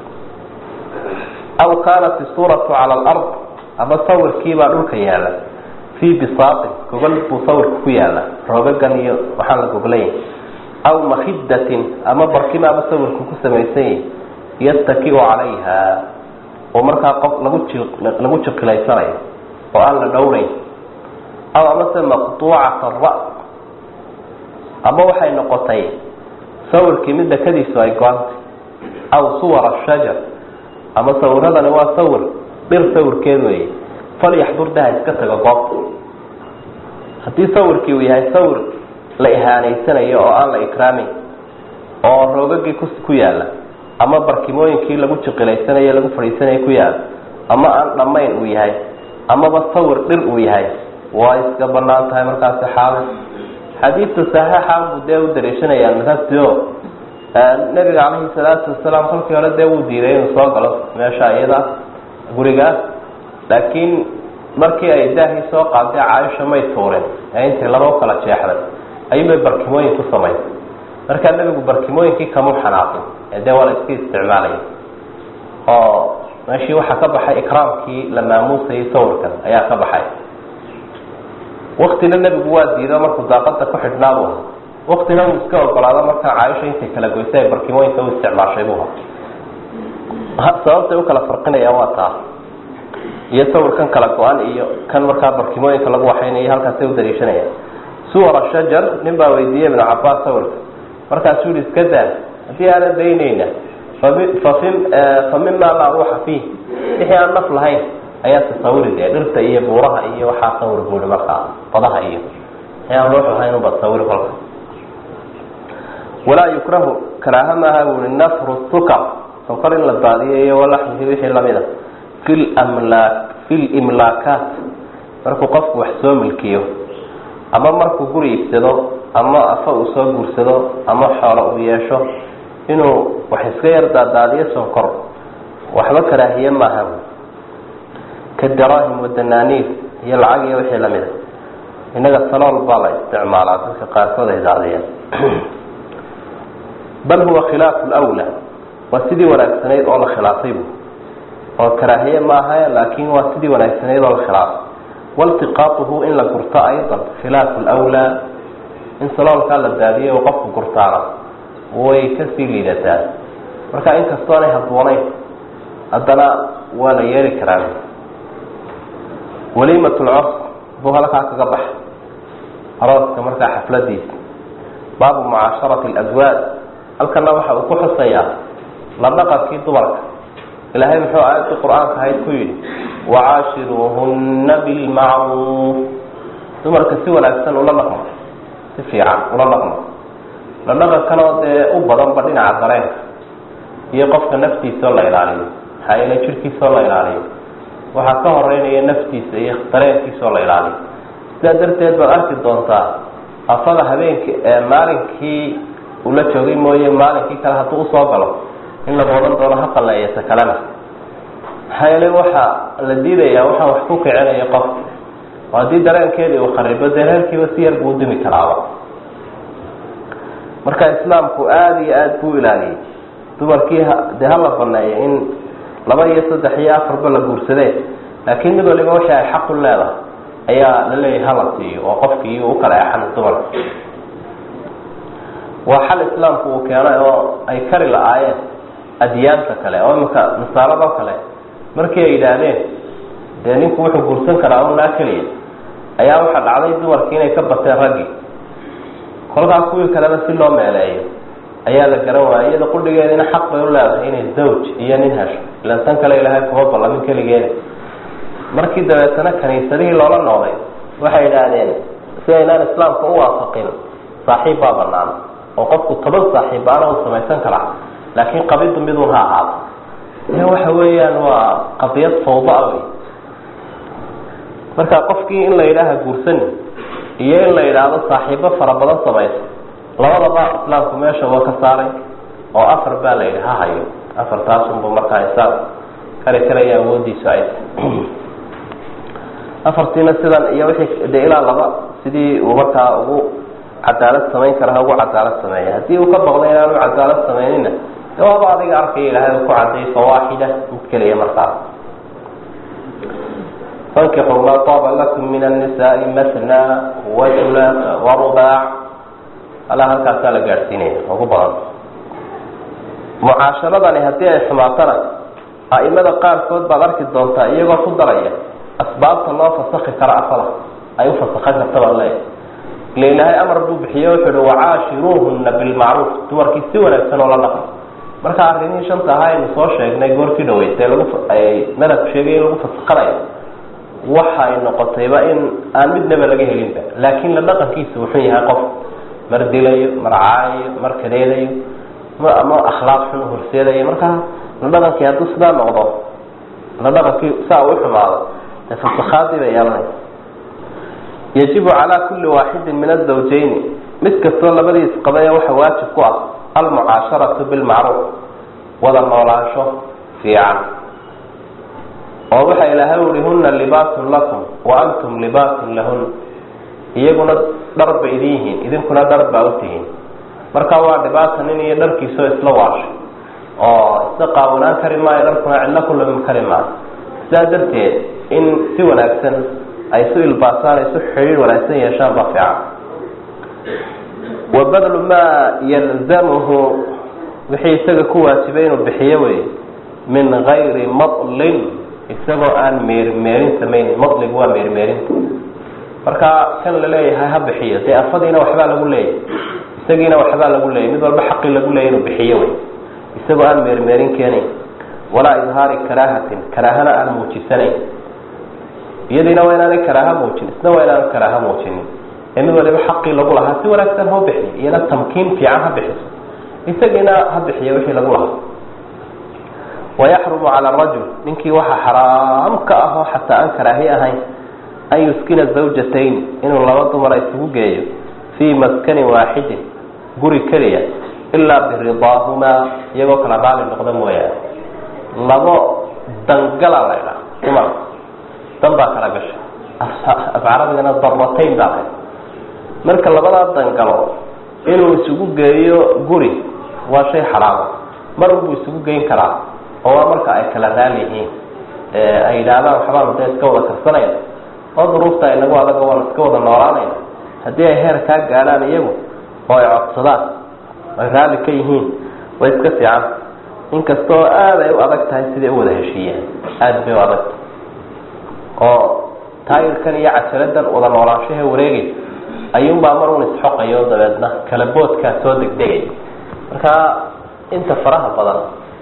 aw kaanat isuuratu cala alard ama sawirkiibaa dhulka yaala fii bisaatin gogol buu sawirka ku yaala roogagan iyo waxaan la goglay aw makidatin ama barkimaaba sawirku ku samaysan yahi yastakiu calayha oo markaa qof lagu ji lagu jiqilaysanayo oo aan la dhowrayn aw amase maqtuucata ra ama waxay noqotay sawirkii mid dakadiisu ay go-antay aw suwara shajar ama sawiradani waa sawir dhir sawirkeed weeye falyaxdur daha iska tago goobta haddii sawirkii uu yahay sawir la ihaanaysanayo oo aan la ikraamin oo roogagii ku ku yaala ama barkimooyinkii lagu jiqilaysanayo lagu fadhiisanayo ku yaala ama aan dhammayn uu yahay amaba sawir dhir uu yahay waa iska banaan tahay markaasi xaali xadiidta saxiixa buu dee u dariishanayaan markaasio nebiga calayhi salaatu wasalaam kolkii hore dee wuu diiday inuu soo galo meesha iyada gurigaas laakiin markii ay daahii soo qaaday caaisha may tuurin ee intay laba u kala jeexday ayuubay barkimooyin ku samaysay markaa nebigu barkimooyinkii kamu xanaaqin ee dee waa la iska isticmaalaya oo meeshii waxaa ka baxay ikraamkii la maamuusayay sawirkan ayaa ka baxay waktina nebigu waa diido markuu daaqada ku xidhnaabu ha waktina uu iska ogolaado markaa caaisha intay kala goysay ay barkimooyinka u isticmaashay buu ha sababtay u kala farqinayaan waa taa iyo sawirkan kala go-an iyo kan markaa barkimooyinka lagu waxaynayo halkaasay u dariishanayaan suwara shajar nin baa weydiiyey ibnu cabaas sawirka markaasuu yihi iska daa haddii aanan daynayna fafi fa mima laa ruuxa fiih wixii aan naf lahayn ayaa tasawiri dee dhirta iyo buuraha iyo waxaa sawir buui markaa badaha iyo wixii aan ruux lahayn unba sawiri kolka walaa yukrahu karaaha maaha buui nafru sukar sokor in la baadiyo iyo walaxmihi wixii lamida fi mlaak fi limlaakaat markuu qofku wax soo milkiyo ama markuu guri iibsado ama afa uu soo guursado ama xoolo uu yeesho inuu wax iska yar daadaadiyo sonkor waxba karaahiye maaha ka daraahim wadanaaniir iyo lacag iyo wixii lamida innaga talool baa la isticmaalaa dadka qaarkood ay daadiyeen bal huwa khilaafu lwla waa sidii wanaagsanayd oo la khilaafay bu oo karaahiye maaha laakin waa sidii wanaagsanayd oo la khilaafay waltiqaatuhu in la gurto aydan khilaafu lwlaa in saloolkaa la daadiyo oo qofku gurtaana way kasii liidataa marka inkastoo anay habboonayn haddana waa la yeeli karaa waliimat lcos buu halkaa kaga baxa arooska markaa xafladiisa baabu mucaasharati alazwaaj halkana waxa uu ku xusayaa la dhaqankii dumarka ilaahay muxuu aayadii qur-aanka ahayd ku yidhi wacaashiruuhunna bilmacruuf dumarka si wanaagsan ula dhaqmo si fiican ula dhaqmo la dhaqankanoo dee u badanba dhinaca dareenka iyo qofka naftiisaoo la ilaaliyo maxaa yeele jirhkiisaoo la ilaaliyo waxaa ka horeynaya naftiisa iyo dareenkiisaoo la ilaaliyo sidaa darteed baad arki doontaa afada habeenki maalinkii ula joogay mooye maalinkii kale hadduu usoo galo in lagu odhan doono ha qalleeyata kalena maxaa yeele waxa la diidayaa waxaa wax ku kicinaya qofka oo haddii dareenkeedii uu kharibo dee reerkiiba si yar buu dimi karaaba marka islaamku aada iyo aada buu ilaaliyey dumarkii dee hala baneeyo in laba iyo saddex iyo afarba la guursadee laakiin mid waliba wixii ay xaq u leedahay ayaa la leeyahay hala siiyo oo qofkii u kala exan dumarka waa xal islaamku uu keenay oo ay kari la-aayeen adyaanta kale oo iminka nasaaradoo kale markii ay yidhaahdeen dee ninku wuxuu guursan karaa unaa keliya ayaa waxaa dhacday dumarkii inay ka bateen raggii kolkaa kuwii kalena si loo meeleeyo ayaa la garan waaya iyada qudhigeedina xaq bay u leedahay inay zawj iyo nin hesho ilan tan kale ilaahay kuma ballamin keligeeda markii dabeetana kaniisadihii loola noqday waxay idhaahdeen si aynaan islaamka u waafaqin saaxiib baa banaan oo qofku toban saaxiib baana uu samaysan karaa laakiin qabidu midun ha ahaado e waxa weeyaan waa qadiyad fawdaa wey marka qofkii in la yidhaaha guursani iyo in la yidhaahdo saaxiibo fara badan samayso labadaba islaamku meesha waa ka saaray oo afar baa la yidhi ha hayo afartaasunbu markaa insaan kari karaya awoodiisu ay afartiina sidan iyo wixii de ilaa laba sidii uu markaa ugu cadaalad samayn kara ha ugu cadaalad sameeya haddii uu ka baqdo inaanu cadaalad samaynina de waaba adiga arkaya ilaahay uu ku cadday fawaaxida mid keliya markaas fankixuu maa taaba lakum min annisaai matna wajulaaka warubaac alaa halkaasaa la gaadhsiinaya ugu badan mucaasharadani haddii ay xumaatana a'imada qaarkood baad arki doontaa iyagoo ku daraya asbaabta loo fasakhi karo afada ay u fasakhan karta baan leeyahay ile ilaahay amar buu bixiye wuxuu uhi wacaashiruuhuna bilmacruuf dumarkii si wanaagsan oo la dhaqmo marka arrimihii shanta ahaa aynu soo sheegnay goortii dhaweysay lagu ay madhabku sheegay in lagu fasakhanayo waxay noqotayba in aan midnaba laga helinba laakiin la dhaqankiisa wuxuu yahay qof mar dilayo mar caayayo mar kadeedayo ama akhlaaq xun horseedayo markaa la dhaqankii hadduu sidaa noqdo la dhaqankii saa u xumaado dee fasakhaadii bay yeelanaysa yajibu calaa kulli waaxidin min azawjayni mid kastoo labadii isqabaya waxa waajib ku ah almucaasharatu bilmacruuf wada noolaansho fiican oo waxa ilaahay uhi huna libaasun lakum wa antum libaasun lahun iyaguna dhar ba idin yihiin idinkuna dhar baa u tihiin marka waa dhibaata nin iyo dharkiisoo isla waashay oo isla qaawanaan kari maayo dharkuna cidlo ku lamin kari maayo sidaa darteed in si wanaagsan ay isu ilbaasaan isu xidhiir wanaagsan yeeshaan baa fiican wa badlu maa yalzamuhu wixii isaga ku waajibay inuu bixiyo wey min gayri madlin isagoo aan meermeerin samaynin madligu waa meermeerinta marka kan la leeyahay ha bixiyo dee afadiina waxbaa lagu leeyahy isagiina waxbaa lagu leeyahy mid walba xaqii lagu leeyay inuu bixiyo wey isagoo aan meermeerin keenayn walaa idhaari karaahatin karaahana aan muujisanayn iyadiina waa inaanay karaaha muujin isna waa inaan karaaha muujinin ee mid waliba xaqii lagu lahaa si wanaagsan hau bixiyo iyana tamkiin fiican ha bixiso isagiina ha bixiyo wixii lagu lahaa wayaxrumu cala arajul ninkii waxaa xaraam ka ah oo xataa aan karaahi ahayn an yuskina zawjatayn inuu laba dumara isugu geeyo fii maskanin waaxidin guri keliya ilaa biridaahumaa iyagoo kala raali noqda mooyaane labo dangala la ydhaha dumar dan baa kala gashay af carabigana daratayn baa lahay marka labadaa dangalo inuu isugu geeyo guri waa shay xaraama mar unbuu isugu geyn karaa oo waa marka ay kala raali yihiin ay yidhaahdaan waxbaanu dee iska wada karsanayna oo duruufta inagu adaga waan iska wada noolaanayna haddii ay heer kaa gaadhaan iyagu oo ay codsadaan ay raalli ka yihiin way iska fiican inkastoo aada ay u adag tahay siday u wada heshiiyeen aada bay u adagtahay oo taayirkan iyo cajaladan wada noolaanshahe wareegaysa ayuunbaa mar un isxoqayo dabeedna kala boodkaa soo degdegay marka inta faraha badan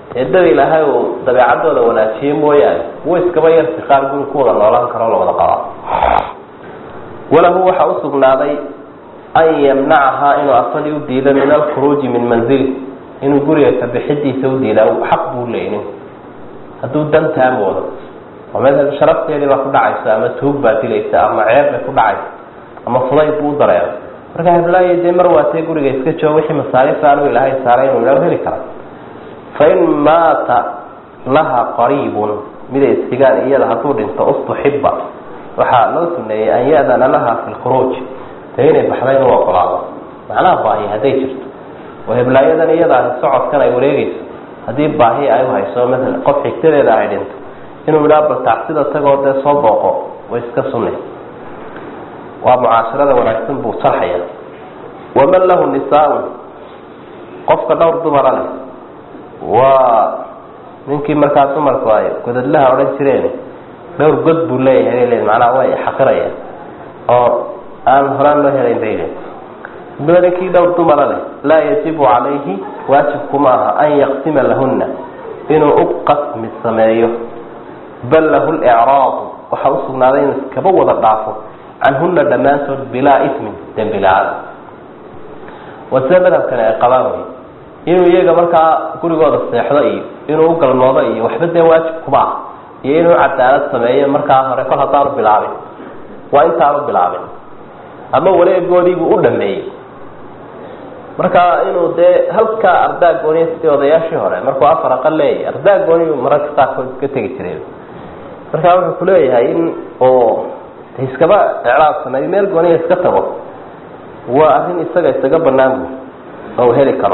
eedada ilaahay uu dabeecadooda wanaajiye mooyaane kuwa iskaba yarsi qaar guri ku wada noolaan karo la wada qabaa walahu waxaa usugnaaday an yamnacahaa inuu afadii u diido min alkhuruuji min manzili inuu guriga ka bixidiisa u diida xaq buu leeyay ninku hadduu dantaa moodo oo meel sharafteedii baa ku dhacaysa ama tuug baa dilaysa ama ceeb bay ku dhacaysa ama fudayd buu u dareero marka heblaayo dee mar waatee guriga iska joogo wixii masaariif aanu ilaahay saaray inuu idhaho heli kara fain maata laha qariibun miday isxigaan iyada hadduu dhinto ustuxiba waxaa loo suneeyey an ya-dana laha fi lkhuruuj dee inay baxda inuu ogolaado macnaha baahi hadday jirto oo heblaayadan iyadaasi socodkan ay wareegeyso haddii baahi ay uhayso maala qof xigtadeeda ay dhinto inuu idhaa bal tacsida tagoo dee soo booqo way iska sunay waa mucaasharada wanaagsan buu sarxaya waman lahu nisaa-un qofka dhowr dumara leh waa ninkii markaa dumarku ay godadlaha odhan jireen dhowr god buu leeyahay l macnaha way xaqirayaan oo aan horaan loo helayn bay le ninkii dhowr dumara leh laa yajibu calayhi waajibkuma aha an yaqsima lahuna inuu u qasmi sameeyo bal lahu licraadu waxaa usugnaaday inuu iskaba wada dhaafo canhuna dhammaantood bilaa ismin dembi la-aan waa sida madhabkani ay qabaan wey inuu iyaga markaa gurigooda seexdo iyo inuu u galmoodo iyo waxba dee waajib kuma ah iyo inuu cadaalad sameeyo markaa hore kol haddaanu bilaabin waa intaanu bilaabin ama wareegoodiibuu u dhameeyey marka inuu dee halkaa ardaa gooniya sidii odayaashii hore markuu afar aqal leeyahy ardaa gooniyu mararka qaarkood iska tegi jiray marka wuxuu kuleeyahay in oo iskaba icraab sameeyo meel gooniya iska tago waa arrin isaga isaga banaan bu oo heli karo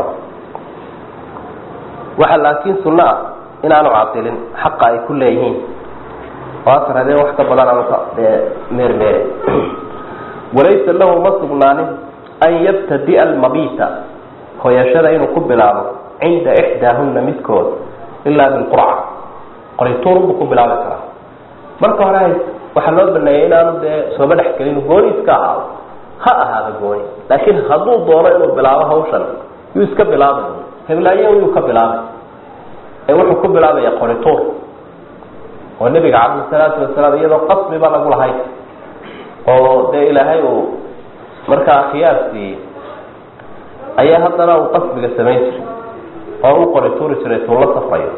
waxa laakiin sunno ah inaanu cadilin xaqa ay ku leeyihiin oo asar habeen wax ka badan aanu meermeere walaysa lahu ma sugnaanin an yabtadia almabita hoyashada inuu ku bilaabo cinda ixdaahuna midkood ilaa bilqurca qorituurunbuu ku bilaabi karaa marka hore waxaa loo baneeyay inaanu dee sooba dhexgelin gooni iska ahaado ha ahaada gooni laakiin hadduu doono inuu bilaabo hawshan yuu iska bilaabay heblaayo yuu ka bilaabay ee wuxuu ku bilaabaya qorituur oo nebiga calayhi salaatu wasalaam iyadoo qasbiba lagu lahay oo dee ilaahay uu markaa khiyaar siiyey ayaa haddana uu qasbiga samayn jiray oo u qorituuri jiray tuu la safrayo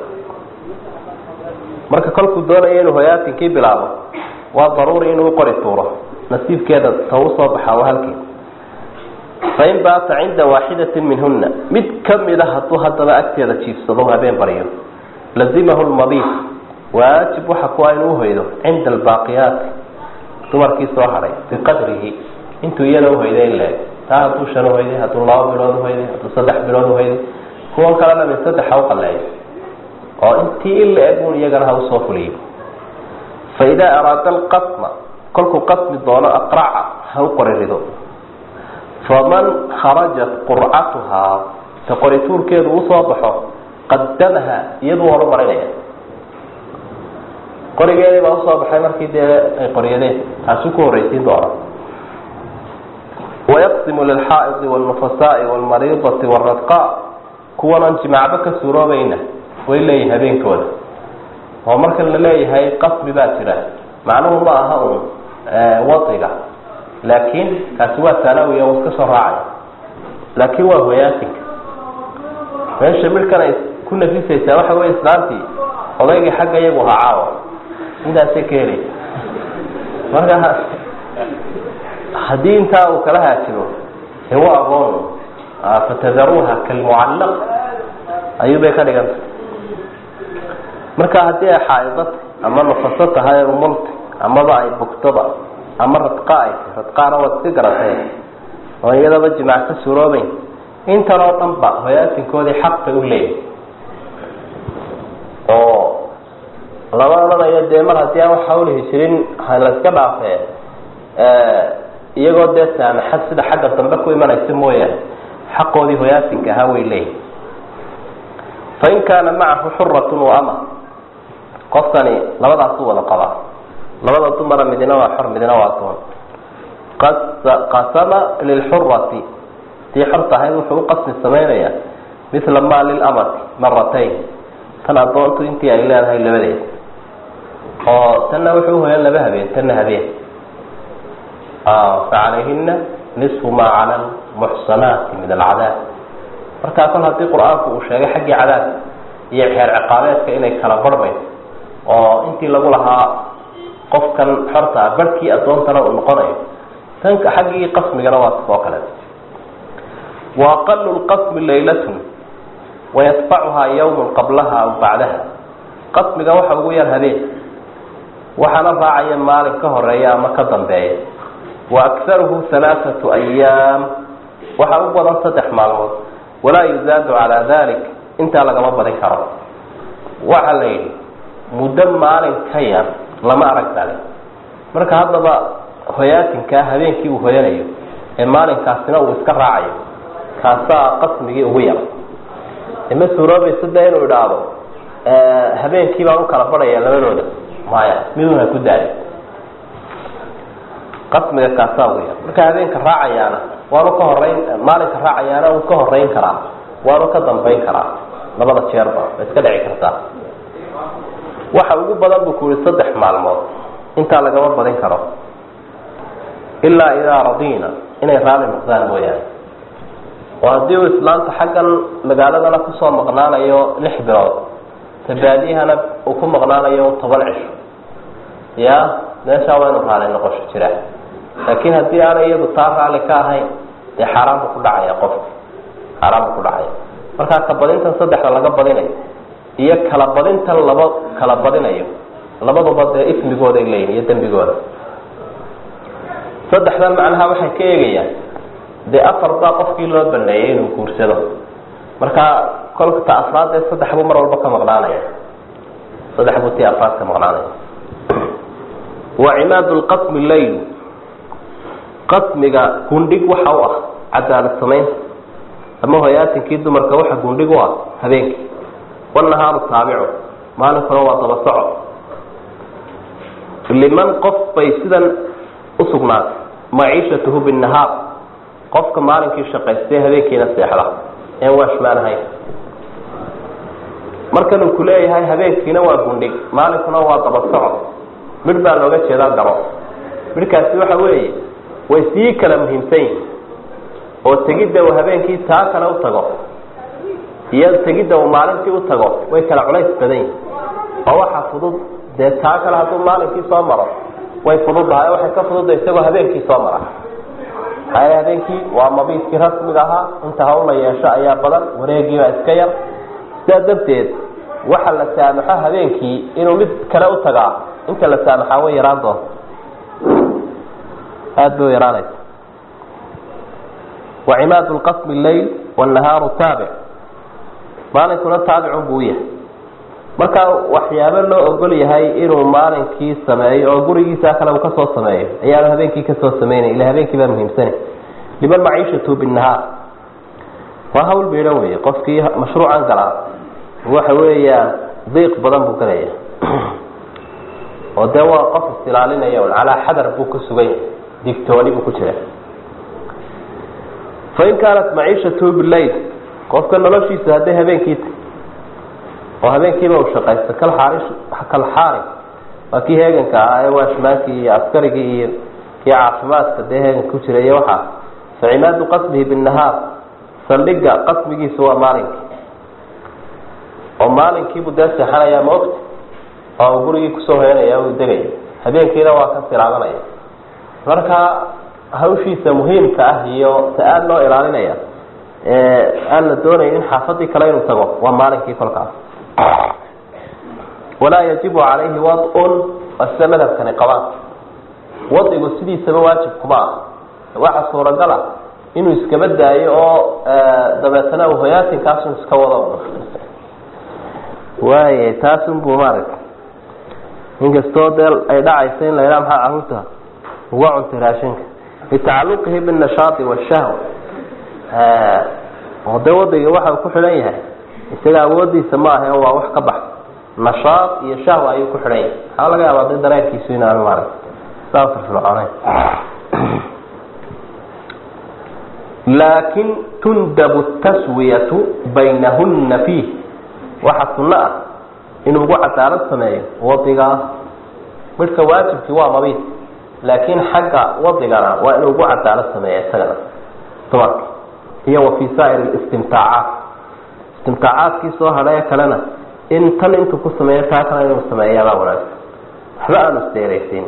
marka kolkuu doonayo inuu hoyaatinkii bilaabo waa daruuri inuu qori tuuro nasiibkeeda ta usoo baxaa waa halkeed fain baata cinda waaxidatin minhuna mid kamida hadduu haddaba agteeda jiifsado habeen baryo lazimahu lmabiit waajib waxa ku inuu uhoydo cinda albaaqiyaati dumarkii soo hadhay biqadrihi intuu iyada uhoyday in leeg taa hadduu shan uhoyday hadduu laba bilood uhoyday hadduu saddex bilood uhoyday kuwan kalena min saddex ha uqaleeyo oo intii in la eg un iyagana ha usoo fuliyo faidaa araada alqasma kolkuu qasmi doono aqraca ha u qorirido faman kharajat qurcatuhaa ta qorituurkeedu usoo baxo qadamaha iyaduu horumarinaya qorigeedii baa usoo baxay markii dee ay qoryadeen taasuu ku horreysiin doona wayaqsimu lilxaa'idi wاlnufasaai wاlmariidati wاradqa kuwanan jimaacba ka suuroobayna way leeyihin habeenkooda oo marka la leeyahay qasbi baa jira macnuhu ma aha un wadiga laakiin kaasi waa tanawiya uu iska soo raacay laakiin waa hoyaatinka meesha midhkan ay ku nafisaysaa waxa wey islaantii odaygii xagga iyagu ahaa caawa intaasay ka helaysa marka haddii intaa uu kala haajiro de waa agoon fatadaruuha kalmucallaq ayuubay ka dhiganta marka haddii ay xaaidad ama nufaso tahay umulta amaba ay bugtoba ama radqa ay tahy radqaana waad iska garatee oo iyadaba jimaac ka suuroobeyn intan oo dhan ba hoyaatinkoodii xaq bay u leeyihin oo lama odhanayo dee mar haddii aan waxa ulihi jirin la iska dhaafee iyagoo dee saamaxad sida xagga dambe ku imanaysa mooyaane xaqoodii hoyaatinka ahaa way leeyihin fain kaana macahu xuratun waama qofkani labadaasu wada qabaa labada dumara midina waa xor midina waa doon qasama lilxurati tii xorta ahayd wuxuu u qasmi samaynayaa mila ma lilamati maratayn tan addoontu intii ay leedahay labadeeda oo tanna wuxuu hoyan laba habeen tanna habeen facalayhina nisfu maa cala almuxsanaati min alcadaab markaa kol haddii qur-aanku uu sheegay xaggii cadaabka iyo xeer ciqaabeedka inay kala barmayso oo intii lagu lahaa qofkan xorta ah barhkii addoontana uu noqonayo tanka xaggii qasmigana waa oo kale wa aqalu lqasmi laylatun wayatbacuhaa yawmun qablaha aw bacdaha qasmiga waxa ugu yar habeen waxaana raacaya maalin ka horeeya ama ka dambeeya wa akharuhu halaathatu ayaam waxaa u badan saddex maalmood walaa yuzaadu calaa dalik intaa lagama badin karo waxa la yidhi muddo maalin ka yar lama arag dale marka haddaba hoyaatinkaa habeenkii uu hoyanayo ee maalinkaasina uu iska raacayo kaasaa qasmigii ugu yar ima suuroobaysa de inuu idhaahdo habeenkii baan u kala badhaya labadooda maya miduna ku daali qasmiga kaasaa ugu yar marka habeenka raacayaana waanu ka horeyn maalinka raacayaana uu ka horeyn karaa waanu ka dambayn karaa labada jeerba way iska dhici kartaa waxa ugu badan buu ku yihi saddex maalmood intaa lagama badin karo ilaa idaa radiina inay raali noqdaan mooyaane oo haddii uu islaamta xaggan magaaladana kusoo maqnaanayo lix bilood tabaadiyahana uu ku maqnaanayo toban cisho ya meeshaa waa inu raali noqosho jira laakiin haddii aanay iyadu taa raali ka ahayn dee xaaraan buu ku dhacaya qofka xaaraan buu ku dhacaya markaa ka badintan saddexda laga badinayo iyo kala badintan laba kala badinayo labaduba dee ismigooday leeyihin iyo dembigooda saddexdan macnaha waxay ka eegayaan dee afar baa qofkii loo baneeyay inuu guursado markaa kolka ta afraad ee saddex buu mar walba ka maqnaanaya saddex buu tii afraad ka maqnaanaya wa cimaadu lqasmi leyl qasmiga gundhig waxa u ah cadaalad samaynta ama hoyaatinkii dumarka waxa gundhig u ah habeenkii wanahaaru taabicu maalinkuna waa daba soco liman qof bay sidan usugnaatay maciishatuhu binahaar qofka maalinkii shaqaystay habeenkiina seexda een waashmaan ahayn markan uu kuleeyahay habeenkiina waa gundhig maalinkuna waa daba soco midh baa looga jeedaa dabo midhkaasi waxa weeye way sii kala muhiimsan yihin oo tegidda uu habeenkii taa kale u tago iyo tegidda uu maalintii u tago way kala culays badan yihin oo waxa fudud dee taa kale hadduu maalinkii soo maro way fududahay waxay ka fududa isagoo habeenkii soo mara haya habeenkii waa mabiidkii rasmiga ahaa inta hawla yeesho ayaa badan wareegiibaa iska yar sidaa darteed waxa la saamaxo habeenkii inuu mid kale u tagaa inta la saamaxaa way yaraan doonta aada bay u yaraanaysa wacimaadu lqasmi leyl wannahaaru taabic maalinkuna taabicun buu yahay marka waxyaabo loo ogol yahay inuu maalinkii sameeyo oo gurigiisa kale uu kasoo sameeyo ayaanu habeenkii kasoo sameynay ila habeenkii baa muhiimsana liman maciishatu binahaar waa hawl biidhan wey qofkii mashruucan galaa waxa weeyaan diiq badan buu galaya oo dee waa qof isilaalinaya un calaa xadar buu ku sugan digtooni buu ku jira fain kaanat maciishatu bileyl qofka noloshiisa hadday habeenkii ta oo habeenkiiba uu shaqaysto kal xaari kal xaari waa kii heeganka ahaa ee waashmaankii iyo askarigii iyo kii caafimaadka dee heeganka ku jira iyo waxaa fa cimaadu qasmihi binahaar saldhiga qasmigiisu waa maalinkii oo maalinkiibuu dee seexanayaa ma ogta oo uu gurigii kusoo hoyanaya uu degaya habeenkiina waa ka silaadanaya marka hawshiisa muhiimka ah iyo ta aada loo ilaalinaya aan la doonayn in xaafadii kale inuu tago waa maalinkii kolkaas walaa yajibu calayhi wadun waa sida madhabkani qabaan wadigu sidiisaba waajib kuma ah waxa suuragala inuu iskaba daayo oo dabeetana uu hoyaatinkaasuu iska wado waay taasunbuu maaragta inkastoo dee ay dhacaysa in la yidhaha maxaa caruurta uga cuntay raashinka litacaluqihi binnashaati washahwa oo dee wadayga waxa uu ku xidhan yahay isaga awoodiisa ma ahe waa wax ka bax nashaad iyo shahwa ayuu ku xidhan yahay waxaa laga yaabaa de dareenkiisu inaanu maaragta saa firfircooneyn laakin tundabu taswiyatu baynahuna fiih waxa sunno ah inuu ugu cadaalad sameeyo wadigaas midhka waajibkii waa mabiid laakiin xagga wadigana waa inuu ugu cadaalad sameeya isagana dumarka iyo wa fii saa'ir istimtaacaat istimtaacaadkii soo hadhaye kalena in tan intuu ku sameeyo taa kale inuu sameeyaabaa wanaagsan waxba aanu isdeeraysiin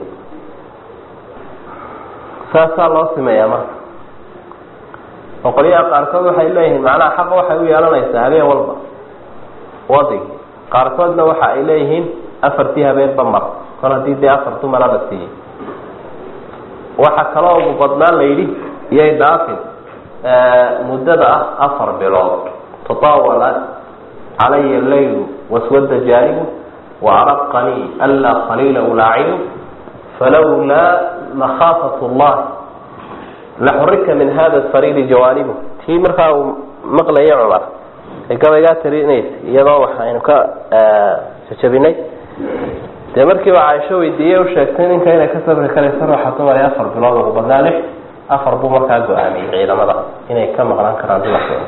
saasaa loo sameeyaa marka oo qolyaha qaarkood waxay leeyihiin macnaha xaqa waxay u yeelanaysaa habeen walba wadigi qaarkoodna waxa ay leeyihiin afartii habeenba mar kol haddii dee afar dumara la siiyey waxa kaloo ugu badnaan la yidhi iyay dhaafin muddada ah afar bilood tataawala calaya leylu waswada jaanibu waaraqanii anlaa qaliila ulaacidu falawlaa makhaafat llah laxurika min hada sariiri jawaanibu tii markaa uu maqlayay cumar ee gabaygaa tarinaysa iyadoo waxaynu ka jajabinay dee markiiba caaisho weydiiyey u sheegtay ninka inay ka sabri karaysa ruuxa dumar ee afar bilood ugu badnaa lix afar buu markaa go-aamiyey ciidamada inay ka maqnaan karaan dumarkooda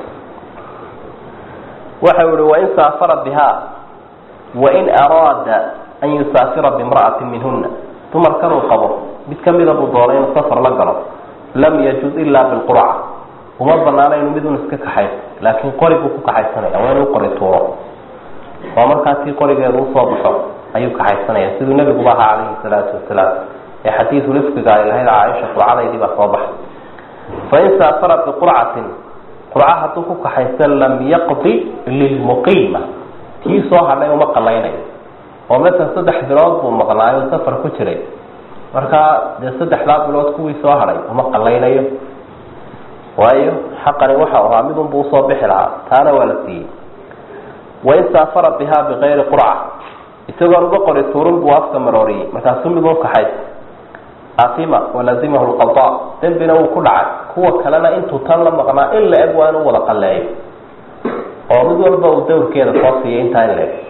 waxa uu ihi wain saafara bihaa wain araada an yusaafira bimra'atin minhuna dumarkan uu qabo mid kamida buu doonay inuu safar la galo lam yajuz ilaa bilqurca uma banaana inuu midun iska kaxayso laakiin qori buu ku kaxaysanaya waa inuu qori tuuro oo markaa tii qorigeedu usoo baxo ayuu kaxaysanaya siduu nebiguba ahaa calayhi salaatu wasalaam ee xadiidu rifqiga ay lahayd caaisha qurcadaydii baa soo baxay fain saafara biqurcatin qurca hadduu ku kaxaysa lam yaqdi lilmuqiima kii soo hadhay uma qalaynayo oo masala saddex bilood buu maqnaayo safar ku jiray markaa dee saddexdaa bilood kuwii soo hadhay uma qalaynayo waayo xaqani waxa ahaa midun buu usoo bixi lahaa taana waa la siiyey wain saafara bihaa bikayri qurca isagoon uga qori tuurun buu afka marooriyey markaasuu midun kaxaysa atima walazimahu lqada dembina wuu ku dhacay kuwa kalena intuu tan la maqnaa in la eg waa inuu wada qaleeyo oo mid walba uu dawrkeeda soo siiyay intaa in la eg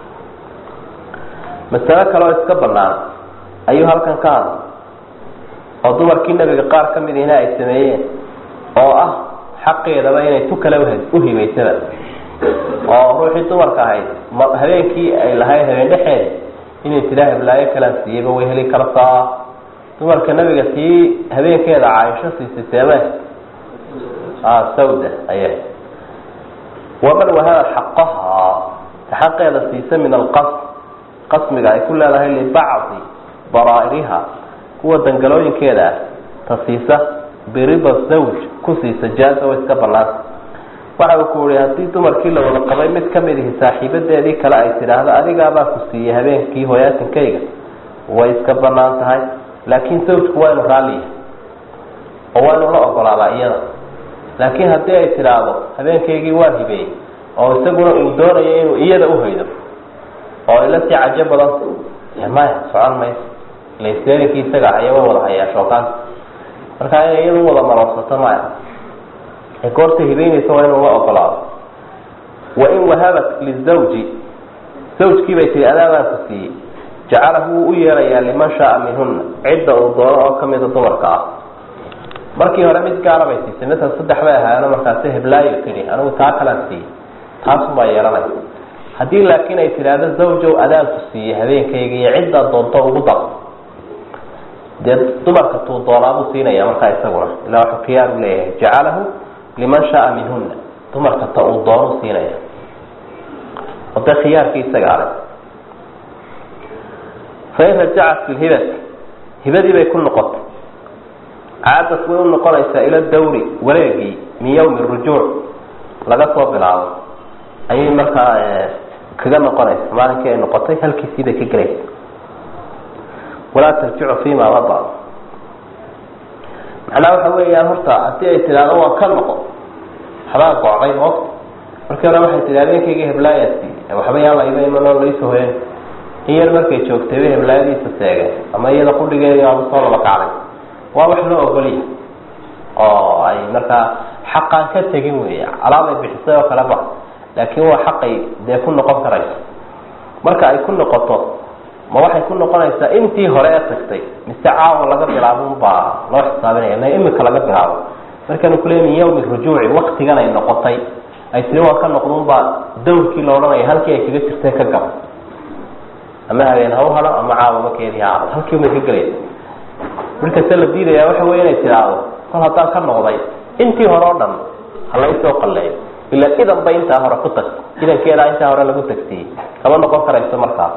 masalo kaleoo iska banaan ayuu halkan ka hadlay oo dumarkii nebiga qaar ka mid ihina ay sameeyeen oo ah xaqeedaba inay tu kale uhibaysaba oo ruuxii dumarka ahayd ma habeenkii ay lahayd habeen dhexeeda inay tidaa heblaayo kalaan siiyeyba way heli kartaa dumarka nebiga tii habeenkeeda caaisho siisay seeme sawda aya waman wahaba xaqahaa ta xaqeeda siisa min alqasm qasmiga ay ku leedahay libacdi baraa'iriha kuwa dangalooyinkeeda ah ta siisa birida zawj ku siisa jaaza way iska banaanta waxa uu ku yihi haddii dumarkii la wada qabay mid kamid ihi saaxiibadeedii kale ay tidhaahdo adigaabaa ku siiyey habeenkii hoyaatinkayga way iska banaan tahay laakiin zawjku waa inu raalliya oo waa inuu la ogolaadaa iyada laakiin haddii ay tidhaahdo habeenkaygii waan hibeeyey oo isaguna uu doonayo inuu iyada uhaydo oo ila sii cajo badan maya socon mayso lasteerinkii isaga ahaya wa wada hayaa shookaanka markaa inay iyadu wada maroorsato maya ee goorta hibeynaysa waa inuu la ogolaado wain wahabat lizawji zawjkii bay tihi adaabaan ku siiyey jacalahu wuu u yeelayaa liman shaaa minhuna cidda uu doono oo kamida dumarka ah markii hore mid gaara bay siisay masala saddex bay ahaayeno markaasi heblaayo tidhi anigu taa kalaan siiyey taasumbaa yeelanaya haddii laakiin ay tidhaahdo zawjow adaanku siiyey habeenkayga iyo ciddaa doonto ugu dar dee dumarka tuu doonaabuu siinaya markaa isaguna ilaa wuxuu khiyaar u leeyahay jacalahu liman shaaa minhuna dumarka ta uu doonu siinaya oo dee khiyaarkii isaga adag fain rajacat fi lhibati hibadii bay ku noqotay caadad way u noqonaysaa ila dawri wareegii min yawmi rujuuc laga soo bilaabo ayay markaa kaga noqonaysa maalinkii ay noqotay halkiisii bay ka gelaysa walaa tarjicu fima mada macnaha waxa weeyaan horta haddii ay tidhaahdo waan ka noqon waxbaa gocday moogta markii hore waxay tihi habeenkayga heblaayasi waxba yaan la iba imanoo laisoo hoyan in yar markay joogtay bay heblaayadiisa seegeen ama iyada qudhigeedi aaba soo laba kacday waa wax loo ogolya oo ay markaa xaqaan ka tegin wey alaabay bixisay oo kale ba laakiin waa xaqay dee ku noqon karayso marka ay ku noqoto ma waxay ku noqonaysaa intii hore ee tagtay mise caawa laga bilaabo unbaa loo xisaabinaya ma imika laga bilaabo markaanu kule min yawmi rujuuci waktigan ay noqotay ay tiri waan ka noqdo unbaa dawrkii la odhanaya halkii ay kaga jirtay ka gab ama habeen ha u hado ama caawama keedii ha hado halkii umay ka gelaysa markasta la diidayaa waxa wey inay tidhaahdo kol haddaan ka noqday intii hore o dhan halaysoo qalleeyo ilaa idan ba intaa hore ku tagto idankeedaa intaa hore lagu tagtiyey kama noqon karayso markaas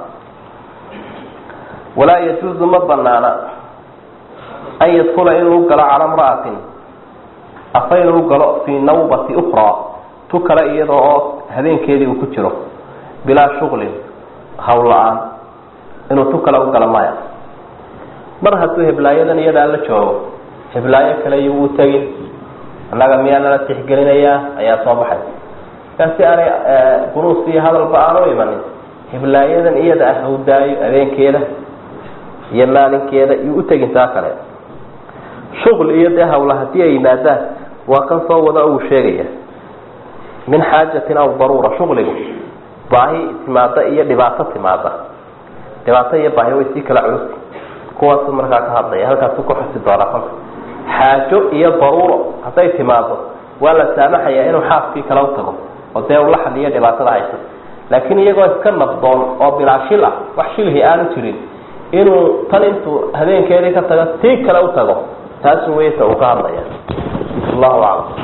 walaa yajuuzu ma banaana an yadkula inuu galo cala mra'atin afa inuu galo fii nawbati ukraa tu kale iyada oo habeenkeedii uu ku jiro bilaa shuqlin hawl la-aan inuu tu kale u galo maya mar hadduu heblaayadan iyadaa la joogo heblaayo kale iyo wuu tegin annaga miyaa nala tixgelinayaa ayaa soo baxay markaa si aanay buruus iyo hadalba aan u imanin heblaayadan iyada ah hawdaayo habeenkeeda iyo maalinkeeda iyo u tegin taa kale shuql iyo dee hawla haddii ay yimaadaan waa kan soo wada uu sheegaya min xaajatin aw daruura shuqligu baahi timaada iyo dhibaato timaada dhibaato iyo baahi way sii kala culusi kuwaasu markaa ka hadlaya halkaasu ku xusi doonaa kolka xaajo iyo daruuro hadday timaado waa la saamaxayaa inuu xaaskii kala u tago oo dee ula xaliyo dhibaatada haysa laakiin iyagoo iska nabdoon oo bilaa shil ah wax shilhi aanu jirin inuu tan intuu habeenkeedii ka tago tii kale u tago taasu weyta uu ka hadlaya allahu aclam